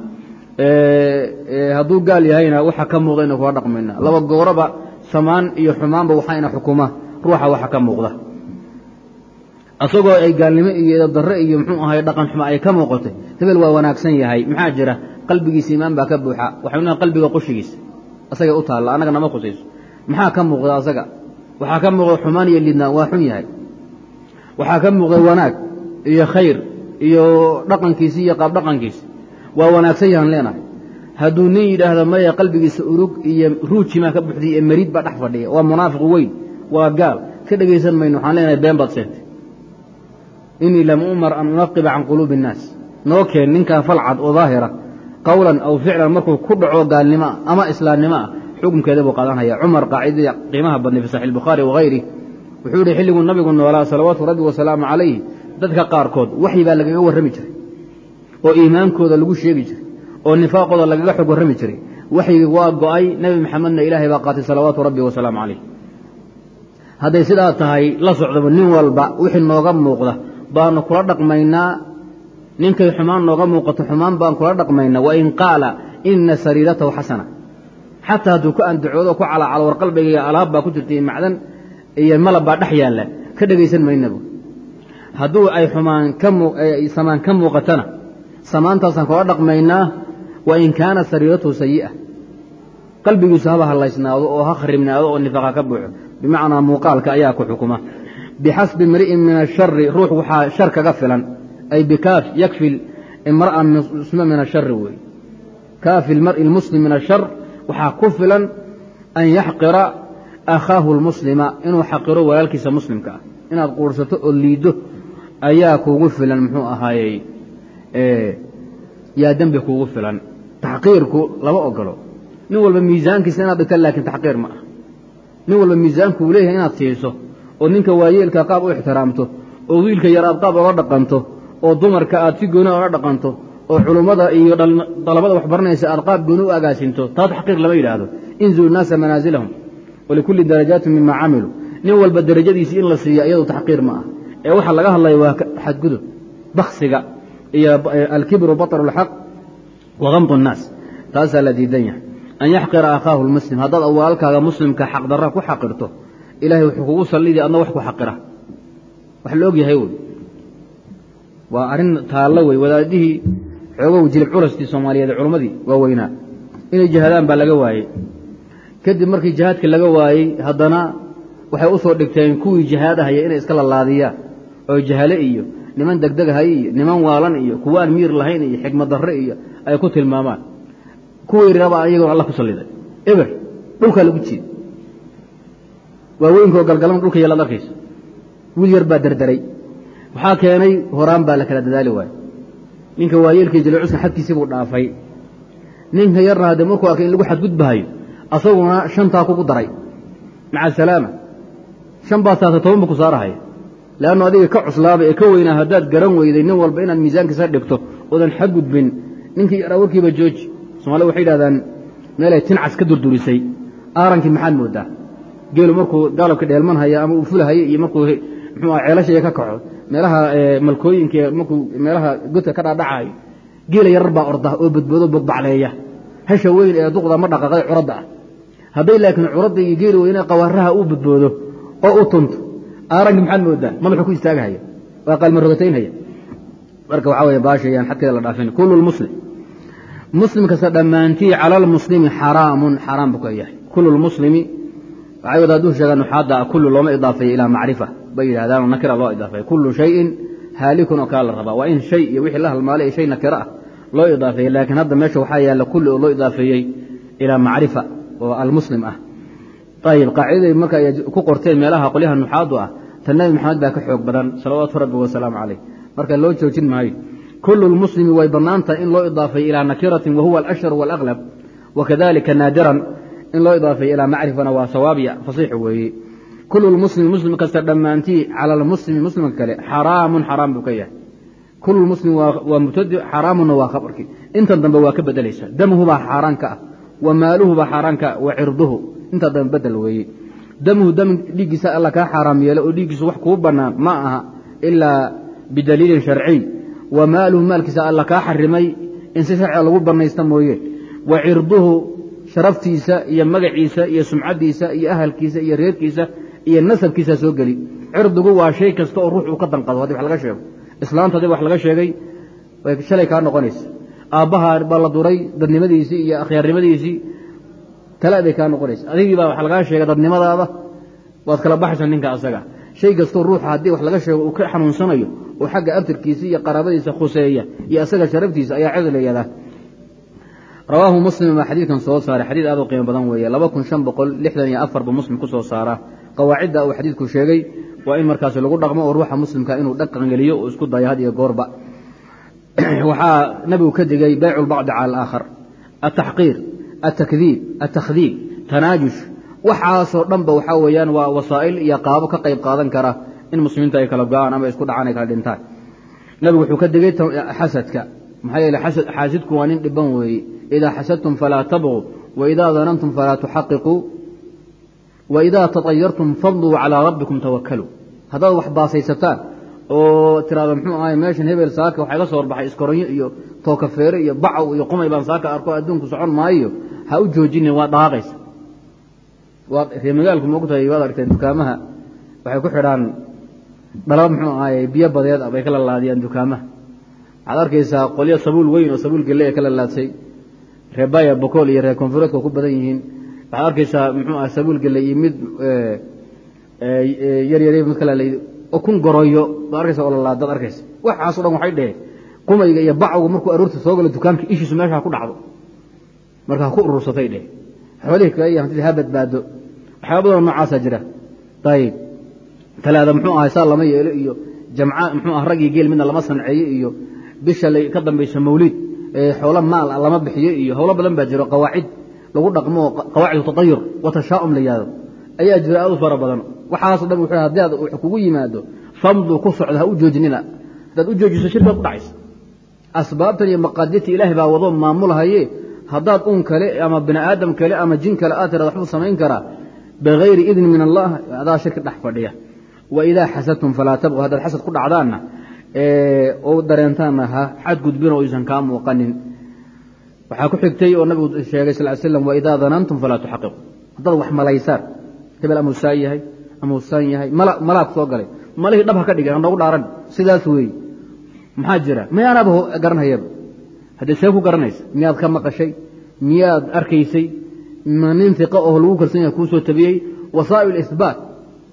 hadduu gaal yahayna waxa ka muuqda aynu kula dhaqmaynaa laba gooraba samaan iyo xumaanba waxayna xukuma ruuxa waxa ka muuqda asagoo ay gaalnimo iyo darre iyo muxuu ahay dhaqan xumo ay ka muuqatay hebel waa wanaagsan yahay maxaa jira qalbigiisa iimaan baa ka buuxa waxaynu qalbiga qushigiisa asagay u taalla annaga nama khusayso maxaa ka muuqda asaga waxaa ka muuqda xumaan iyo lidnaan waa xun yahay waxaa ka muuqda wanaag iyo khayr iyo dhaqankiisi iyo qaab dhaqankiisa waa wanaagsan yahan leenahay hadduu nin yidhaahdo maya qalbigiisa urug iyo ruujimaa ka buxdiy ee mariid baa dhex fadhiya waa munaafiq weyn waa gaal ka dhegaysan mayno waxaan leenahay been baad sheegtay inii lam umar an unaqiba can quluubi innaas noo keen ninkaa falcad oo daahira qowlan aw ficlan markuu ku dhaco gaalnimo ah ama islaamnimo ah xukunkeeda buu qaadanhaya cumar qaacidadii qiimaha badnay fi saxi bukhaari wahayri wuxuu yihi xilliguu nabigu noolaa salawaatu rabbi wasalaamu calayh dadka qaarkood waxyi baa lagaga warrami jiray oo iimaankooda lagu sheegi jiray oo nifaaqooda lagaga xog warrami jiray waxyigii waa go'ay nebi maxamedna ilaahay baa qaatay salawaatu rabbi wasalaamu calayh hadday sidaa tahay la socdaba nin walba wixii nooga muuqda baanu kula dhaqmaynaa ninkay xumaan nooga muuqato xumaan baan kula dhaqmaynaa wain qaala ina sariiratahu xasana xataa hadduu ku andacoodo ku calaacalo war qalbigaiga alaab baa ku jirta iyo macdan iyo malab baa dhex yaalla ka dhegaysan maynabu hadduu ay xumaan samaan ka muuqatana samaantaasaan kula dhaqmaynaa wain kaana sariiratuhu sayi'a qalbigiisu haba hallaysnaado oo ha kharibnaado oo nifaaqa ka buuxo bimacnaa muuqaalka ayaa ku xukuma bixasbi imri'in min ashari ruux waxaa shar kaga filan ay bikaaf yakfi imra'a muslima min ashari wey kaafi lmar'i lmuslim min ashar waxaa ku filan an yaxqira akhaahu lmuslima inuu xaqiro walaalkiisa muslimka ah inaad quursato oo liiddo ayaa kuugu filan muxuu ahaayey yaa dembi kuugu filan taxqiirku lama ogolo nin walba miisaankiisa inaad dhigta laakiin taxqiir ma ah nin walba miisaanku uu leeyahay inaad siiso oo ninka waayeelka qaab u ixtiraamto oo wiilka yar aad qaab oga dhaqanto oo dumarka aad si gooni oga dhaqanto oo culummada iyo dalabada wax baranaysa aad qaab gooni u agaasinto taa taxqiir lama yidhaahdo inzulu naasa manaasilahum walikulli darajaati mima camiluu nin walba darajadiisii in la siiya iyadu taxqiir ma ah ee waxaa laga hadlaya waa xadgudub baksiga iyo alkibru baطru اlxaq wa gamdu الnaas taasaa la diidan yahay an yaxqira akhaahu lmuslim haddaad walaalkaaga muslimka xaqdarra ku xaqirto ilahay wuxuu kugu sallidi adna wax ku xaqira wax la og yahay wey waa arrin taallo wey wadaadihii xoogow jilib curastii soomaaliyeed culummadii waa weynaa inay jihaadaan baa laga waayey kadib markii jihaadka laga waayey haddana waxay u soo dhigteen kuwii jihaadahaya inay iska lalaadiyaan oo jahale iyo niman degdegahay iyo niman waalan iyo kuwaan miir lahayn iyo xikmad darre iyo ay ku tilmaamaan kuwii raba iyagoon alla ku salliday eber dhulkaa lagu jiiday waaweynkoo galgalan dhulka yaalaad arkaysa wiil yar baa derderay waxaa keenay horaan baa la kala dadaali waayo ninka waayeelkii jilcuska xadkiisii buu dhaafay ninka yarna haddee markuu arkay in lagu xadgudbahayo asaguna shantaa kugu daray maca asalaama shan baa saata toban ba ku saarahaya leannu adiga ka cuslaaba ee ka weynaa haddaad garan weyday nin walba inaad miisaankiisa dhigto oodan xadgudbin ninkii yaraa warkiiba jooji soomaalida waxay yidhahdaan meelay tincas ka durdurisay aarankii maxaad moodaa geelu markuu gaalabka dheelmanhaya ama uu fulahaya iyo markuu muxuu ah ceelashaya ka kaco meelaha malkooyinka markuu meelaha godka ka dhaadhacayo geela yarar baa orda oo badboodo bogbacleeya hasha weyn ee duqda ma dhaqaaqay curadda ah hadday laakiin curadda iyo geeli weyne qawaaraha uu badboodo oo u tunto aaranki maxaad moodaa madaxuu ku istaagahaya waa qaalmarogataynhaya marka waxaa wey baashayaan xadkeeda la dhaafin kullu lmuslim muslim kasta dhammaantii cala lmuslimi xaraamun xaraam buu ka yahay kullu lmuslimi waxay wada hadduu sheegaa nuxaadda kullu looma idaafeeyo ilaa macrifa bay yidhahdaan nakira loo idaafeeyo kullu shayin haalikun oo kala la rabaa waa in shay iyo wixii la halmaalay shay nakiro ah loo idaafeeyey laakiin hadda meesha waxaa yaalla kulli oo loo idaafeeyey ilaa macrifa oo almuslim ah ayib qaacidaday marka ay ku qorteen meelaha qolyaha nuxaadu ah ta nebi maxamed baa ka xoog badan salawaatu rabbi wasalaamu caleyh marka loo joojin maayo kullu lmuslimi way bannaantahay in loo idaafeeyo ilaa nakiratin wahuwa alashhar waalaqlab wakadalika naadiran in loo idaafeeyo ilaa macrifana waa sawaabiya fasiix weeye kullu lmuslimi muslim kasta dhammaantii cala almuslimi muslimka kale xaraamun xaraam buu ka yahay kullu lmuslimi waa mubtadi xaraamunna waa khabarkii intan dambe waa ka bedelaysa damuhubaa xaaraanka ah wa maaluhubaa xaaraanka ah wa cirduhu intaa dambe bedel weeye damuhu dam dhiiggiisa alla kaa xaaraam yeelo oo dhiiggiisu wax kuu bannaan ma aha ilaa bidaliilin sharciy wa maaluhu maalkiisa alla kaa xarimay in si sharciga lagu bannaysta mooye wa cirduhu sharaftiisa iyo magaciisa iyo sumcaddiisa iyo ahalkiisa iyo reerkiisa iyo nasabkiisa soo geli cirdigu waa shay kasta oo ruux uu ka danqado haddii wax laga sheego islaanta haddii wax laga sheegay way shalay kaa noqonaysa aabbaha baa la duray dadnimadiisii iyo akhyaarnimadiisii tala bay kaa noqonaysa adigii baa wax lagaa sheegay dadnimadaada waad kala baxaysa ninka asaga shay kastoo ruuxa haddii wax laga sheego uu ka xanuunsanayo oo xagga abtirkiisa iyo qaraabadiisa khuseeya iyo asaga sharaftiisa ayaa cid layada rawaahu muslim baa xadiidkan soo saaray xadiid aad u qiimo badan weeye laba kun shan boqol lixdan iyo afar buu muslim ku soo saaraa qawaacidda uu xadiidku sheegay waa in markaasi lagu dhaqmo oo ruuxa muslimka inuu dhaqangeliyo oo isku dayo had iyo goorba waxaa nabigu ka digay baycu lbacdi cala alaakhar ataxqiir atakdiib atakhdiib tanaajush waxaasoo dhanba waxaa weeyaan waa wasaa'il iyo qaabo ka qayb qaadan kara in muslimiinta ay kala go-aan ama isku dhacaan ay kala dhintaan nabigu wuxuu ka digay xasadka maxaa yeele xaasidku waa nin dhiban weeye idaa xasadtum falaa tabquu waidaa danantum falaa tuxaqiquu waidaa taطayartum fadluu calىa rabbikum tawakaluu haddaad wax baasaysataan oo tiraado muxuu ahay meeshan hebel saaka waxaa iga soo horbaxay iskoronyo iyo tookafeere iyo bacow iyo qumay baan saaka arko adduunku socon maayo ha u joojinin waa dhaqaaqaysa ree magaalku maogtahay waad argteen dukaamaha waxay ku xidhaan dhalaba muxuu ahaye biyo badeed ah bay ka lalaadiyaan dukaamaha waxaad arkaysaa qolyo sabuul weyn oo sabuul gelle ee ka lalaadsay ree baya bokool iyo reer koonfureedka ku badan yihiin waxaad arkaysaa muxuu ah sabuul gelle iyo mid yaryar mid kala oo kun goroyo baad arkaysa oo lalaadaad arkaysa waxaaso dhan waxay dheheen qumayga iyo bacwga markuu aroorta soo galo dukaanka ishiisu meesha ha ku dhacdo marka ha ku urursatay dheh xoolihii kale iyo hantidii ha badbaado waxyaaba badanoo noocaasaa jira ayib talaada muxuu ahay saa lama yeelo iyo jamca muxuu ah rag iyo geel midna lama sanceeyo iyo bisha ka dambaysa mawliid xoolo maal ah lama bixiyo iyo howlo badan baa jiro qawaacid lagu dhaqmo qawaacid tatayur wa tashaa'um la yihahdo ayaa jira aad u fara badan waxaaso dhan wuxuu haddii aad wax kugu yimaado famdu ku socda ha u joojinina haddaad u joojiso shirkaad ku dhacaysa asbaabtan iyo maqaadirta ilaahay baa wado maamulhaye haddaad un kale ama bini aadam kale ama jin kale aad tirada waxbuu samayn karaa bigayri idni min allah adaa shirki dhex fadhiya wa idaa xasadtum falaa tabqu haddaad xasad ku dhacdaanna oo dareentaanna ha xadgudbin oo aysan kaa muuqanin waxaa ku xigtay oo nabigu sheegay sal slam waidaa danantum falaa tuxaqiqu haddaad wax malaysaan hebel amuu saan yahay amuu saan yahay malaa ku soo galay malihii dhab ha ka dhigay hanoogu dhaaran sidaas weeye maxaa jira mayaanaaba garanhayaba haddee see ku garanaysa miyaad ka maqashay miyaad arkaysay ma nin iqa oo lagu kalsan yahay kuu soo tabiyey wasaa'il isbaat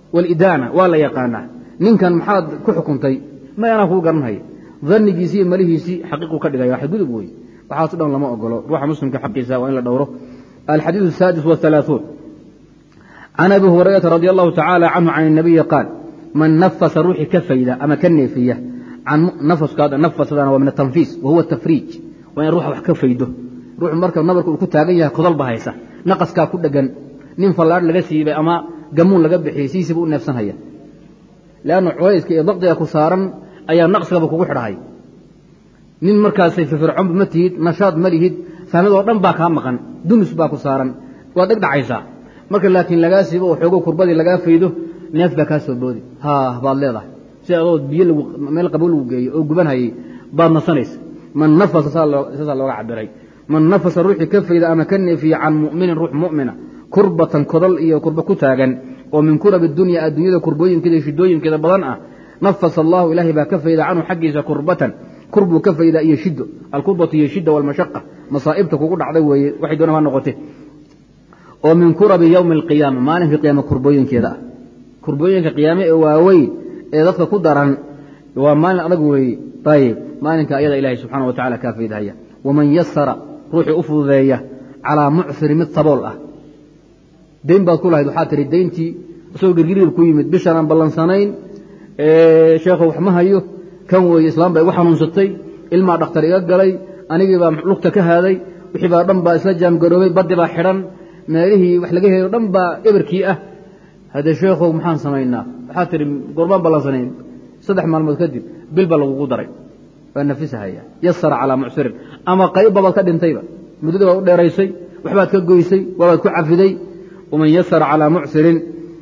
walidaana waa la yaqaanaa ninkan maxaad ku xukuntay may anaa kuu garanhaya danigiisii iyo malihiisii xaqiiqu ka dhigaya xadgudub wey waxaaso dhan lama ogolo ruuxa muslimka xaqiisa waa in la dhowro alxadiiث الsaadis والثaلaaثuun can abi hurayrata radi allahu tacaalى canhu can الnabiyi qaal man nafasa ruuxii ka fayda ama ka neefiya nafasadana waa min atanfiis wahuwa tafriij waa in ruuxa wax ka faydo ruuxu marka nabarka uu ku taagan yahay kodolba haysa naqaskaa ku dhegan nin fallaadh laga siibay ama gamuun laga bixiyey siisiiba u neefsanhaya leanna culayska iyo daqdiga ku saaran ayaa naqsigaba kugu xidhahay nin markaasay firfircoonba ma tihid nashaad ma lihid fahmadoo dhan baa kaa maqan dumis baa ku saaran waad dheg dhacaysaa marka laakiin lagaa siibo oo xoogo kurbadii lagaa faydo neef baa kaa soo boodi ha baad leedahay si adoo biyo meel qabow lagu geeyo oo gubanhayay baad nasanaysa man nafasa saasaa looga cabiray man nafasa ruuxii ka fayda ama ka neefiya can mu'minin ruux mu'mina kurbatan kodol iyo kurba ku taagan oo min kurab dunya adduunyada kurbooyinkeeda iyo shidooyinkeeda badan ah nafasa allahu ilaahay baa ka fayda canhu xaggiisa kurbatan kurbuu ka faydaa iyo shido alkurbatu iyo shida walmashaqa masaa'ibta kugu dhacday weeye waxay doona ha noqote oo min kurabi yowmi alqiyaama maalinka qiyaama kurbooyinkeeda ah kurbooyinka qiyaame ee waaweyn ee dadka ku daran waa maalin adag weeye ayib maalinka ayada ilahay subxaana wa tacala kaa faydahaya waman yasara ruuxii u fududeeya calaa mucsiri mid sabool ah dayn baad ku lahayd waxaa tihi dayntii isagoo girgiriir ku yimid bishaan aan ballansanayn sheekho wax ma hayo kan weeye islaam baa igu xanuunsatay ilmaa dhakhtar iga galay anigii baa lugta ka haaday wixii baa dhan baa isla jaamgaroobay baddi baa xidhan meelihii wax laga helo dhan baa eberkii ah haddee sheekhow maxaan samaynaa waxaa tihi gorbaan ballansanayn saddex maalmood kadib bil baa lagugu daray waa nafisahaya yasara calaa mucsirin ama qayb baad ka dhintayba muddada baad u dheeraysay waxbaad ka goysay waabaad ku cafiday waman yasara calaa mucsirin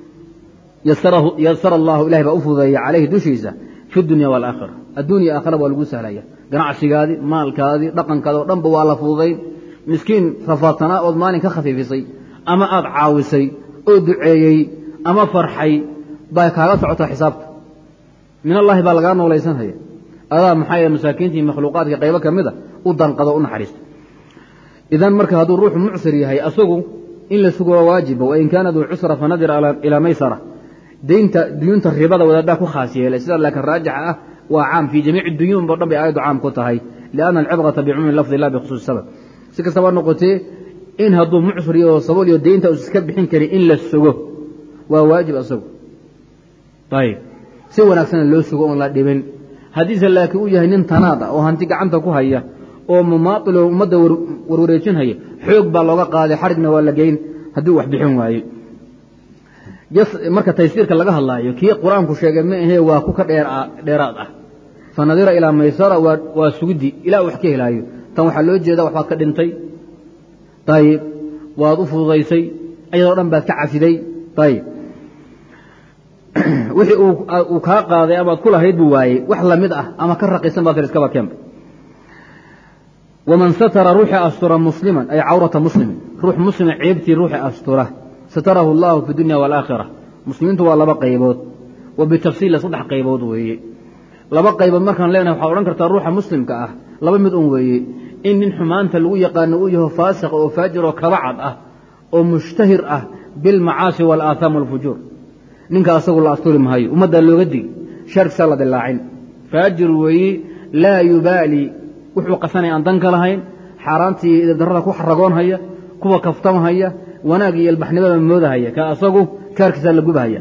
yasara allahu ilahay baa u fududeeya calayhi dushiisa fi dunya waalaakhira adduunya aakhira waa lagu sahlaya ganacsigaadii maalkaadii dhaqankaadi oo dhanba waa la fududayn miskiin rafaadsanaa ood maalin ka khafiifisay ama aada caawisay oo duceeyey ama farxay baa kaaga socotaa xisaabta min allaahi baa lagaa noolaysanhaya adaa maxaa yahe masaakiintii makhluuqaadka qaybo ka mid a u danqado u naxariista idan marka hadduu ruuxu mucsir yahay asagu in la sugo waa waajiba wain kaana duu cusra fanadir ilaa maysara daynta duyuunta ribada wadaaddaa ku khaas yeelay sidaa laakiin raajixa ah waa caam fii jamiici duyuun bo dhan bay aayaddu caam ku tahay lianna alcibrata bicumuumi lafdi la bikhusuusi sabab si kastaba noqotee in hadduu mucsir iyo sabool iyo daynta us iska bixin karin in la sugo waa waajib asagu ayib si wanaagsana loo sugo oon la dhibin haddiise laakiin uu yahay nin tanaad ah oo hanti gacanta ku haya oo mumaailo ummadda warwareejinhaya xoog baa looga qaaday xarigna waa la geyn haddii wax bixin waaye marka taysiirka laga hadlaayo kii qur-aanku sheegay ma ahee waa ku ka dheeraad ah fanadira ilaa maysara waa sugiddi ilaa wax ka helaayo tan waxaa loo jeeda waxbaad ka dhintay ayib waad u fududaysay ayadoo dhan baad ka cafiday ayib wixii uu kaa qaaday amaad ku lahayd buu waayey wax lamid ah ama ka raqisan baad iskaba keenba waman satara ruuxii astura musliman ay cawrata muslimin ruux muslima ceebtii ruuxii astura satarahu allahu fi dunya waalaakhira muslimiintu waa laba qaybood wa bitafsiila saddex qaybood weeye laba qaybood markaan leenahay waxaad odhan kartaa ruuxa muslimka ah laba mid un weeye in nin xumaanta lagu yaqaano uu yaho faasiq oo faajir oo kabacad ah oo mushtahir ah bilmacaasi waalaahaam walfujuur ninka asagu la asturi mahayo ummaddaa looga digi sharkisaa la dilaacin faajir weeye laa yubaali wuxuu qasanaya aan danka lahayn xaaraantii darada ku xaragoonhaya kuwa kaftamhaya wanaag iyo ilbaxnimada moodahaya ka asagu kaarkiisaa la gubahaya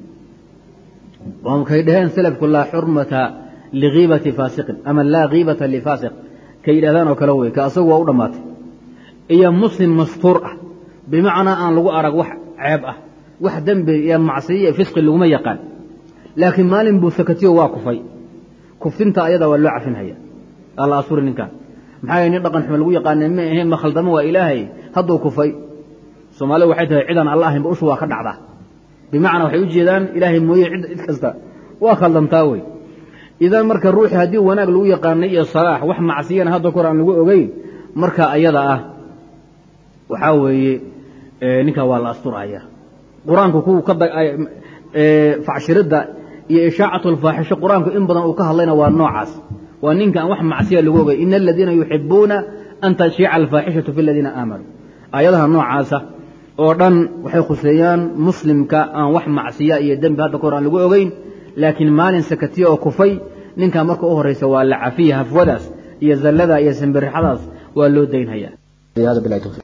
kay dhaheen selafku laa xurmata likiibati faasiqin ama laa kiibata lifaasiq kay yidhahdaan oo kale wey ka asagu waa u dhammaatay iyo muslim mastuur ah bimacnaa aan lagu arag wax ceeb ah wax dembi iyo macsiyo iyo fisqi laguma yaqaan laakiin maalin buu sakatiyo waa kufay kuftinta ayada waa loo cafinhaya alla asuri ninkan maxaa yh nin dhaqan xume lagu yaqaana ma ahe ma khaldamo waa ilaahay hadduu kufay soomaalida waxay tahay cidaan alla ahaynba ushu waa ka dhacdaa bimacnaa waxay u jeedaan ilaahay mooye cid kasta waa khaldantaa wey idan marka ruuxi haddii wanaag lagu yaqaanay iyo salaax wax macsiyana hadda kor aan lagu ogeyn marka ayada ah waxaa weeye ninkaa waa la asturaya qur-aanku kuwa ka facshiridda iyo ishaacatu alfaaxisho qur-aanku in badan uu ka hadlayna waa noocaas waa ninka aan wax macsiya lagu ogay ina aladiina yuxibuuna an tashiica alfaaxishatu fi aladiina aamanuu aayadaha noocaasa oo dhan waxay khuseeyaan muslimka aan wax macsiya iyo dembi hadda kahor aan lagu ogeyn laakiin maalin sakatiya oo kufay ninkaa marka u horraysa waa la cafiya hafwadaas iyo zallada iyo simbirixadaas waa loo daynhayaa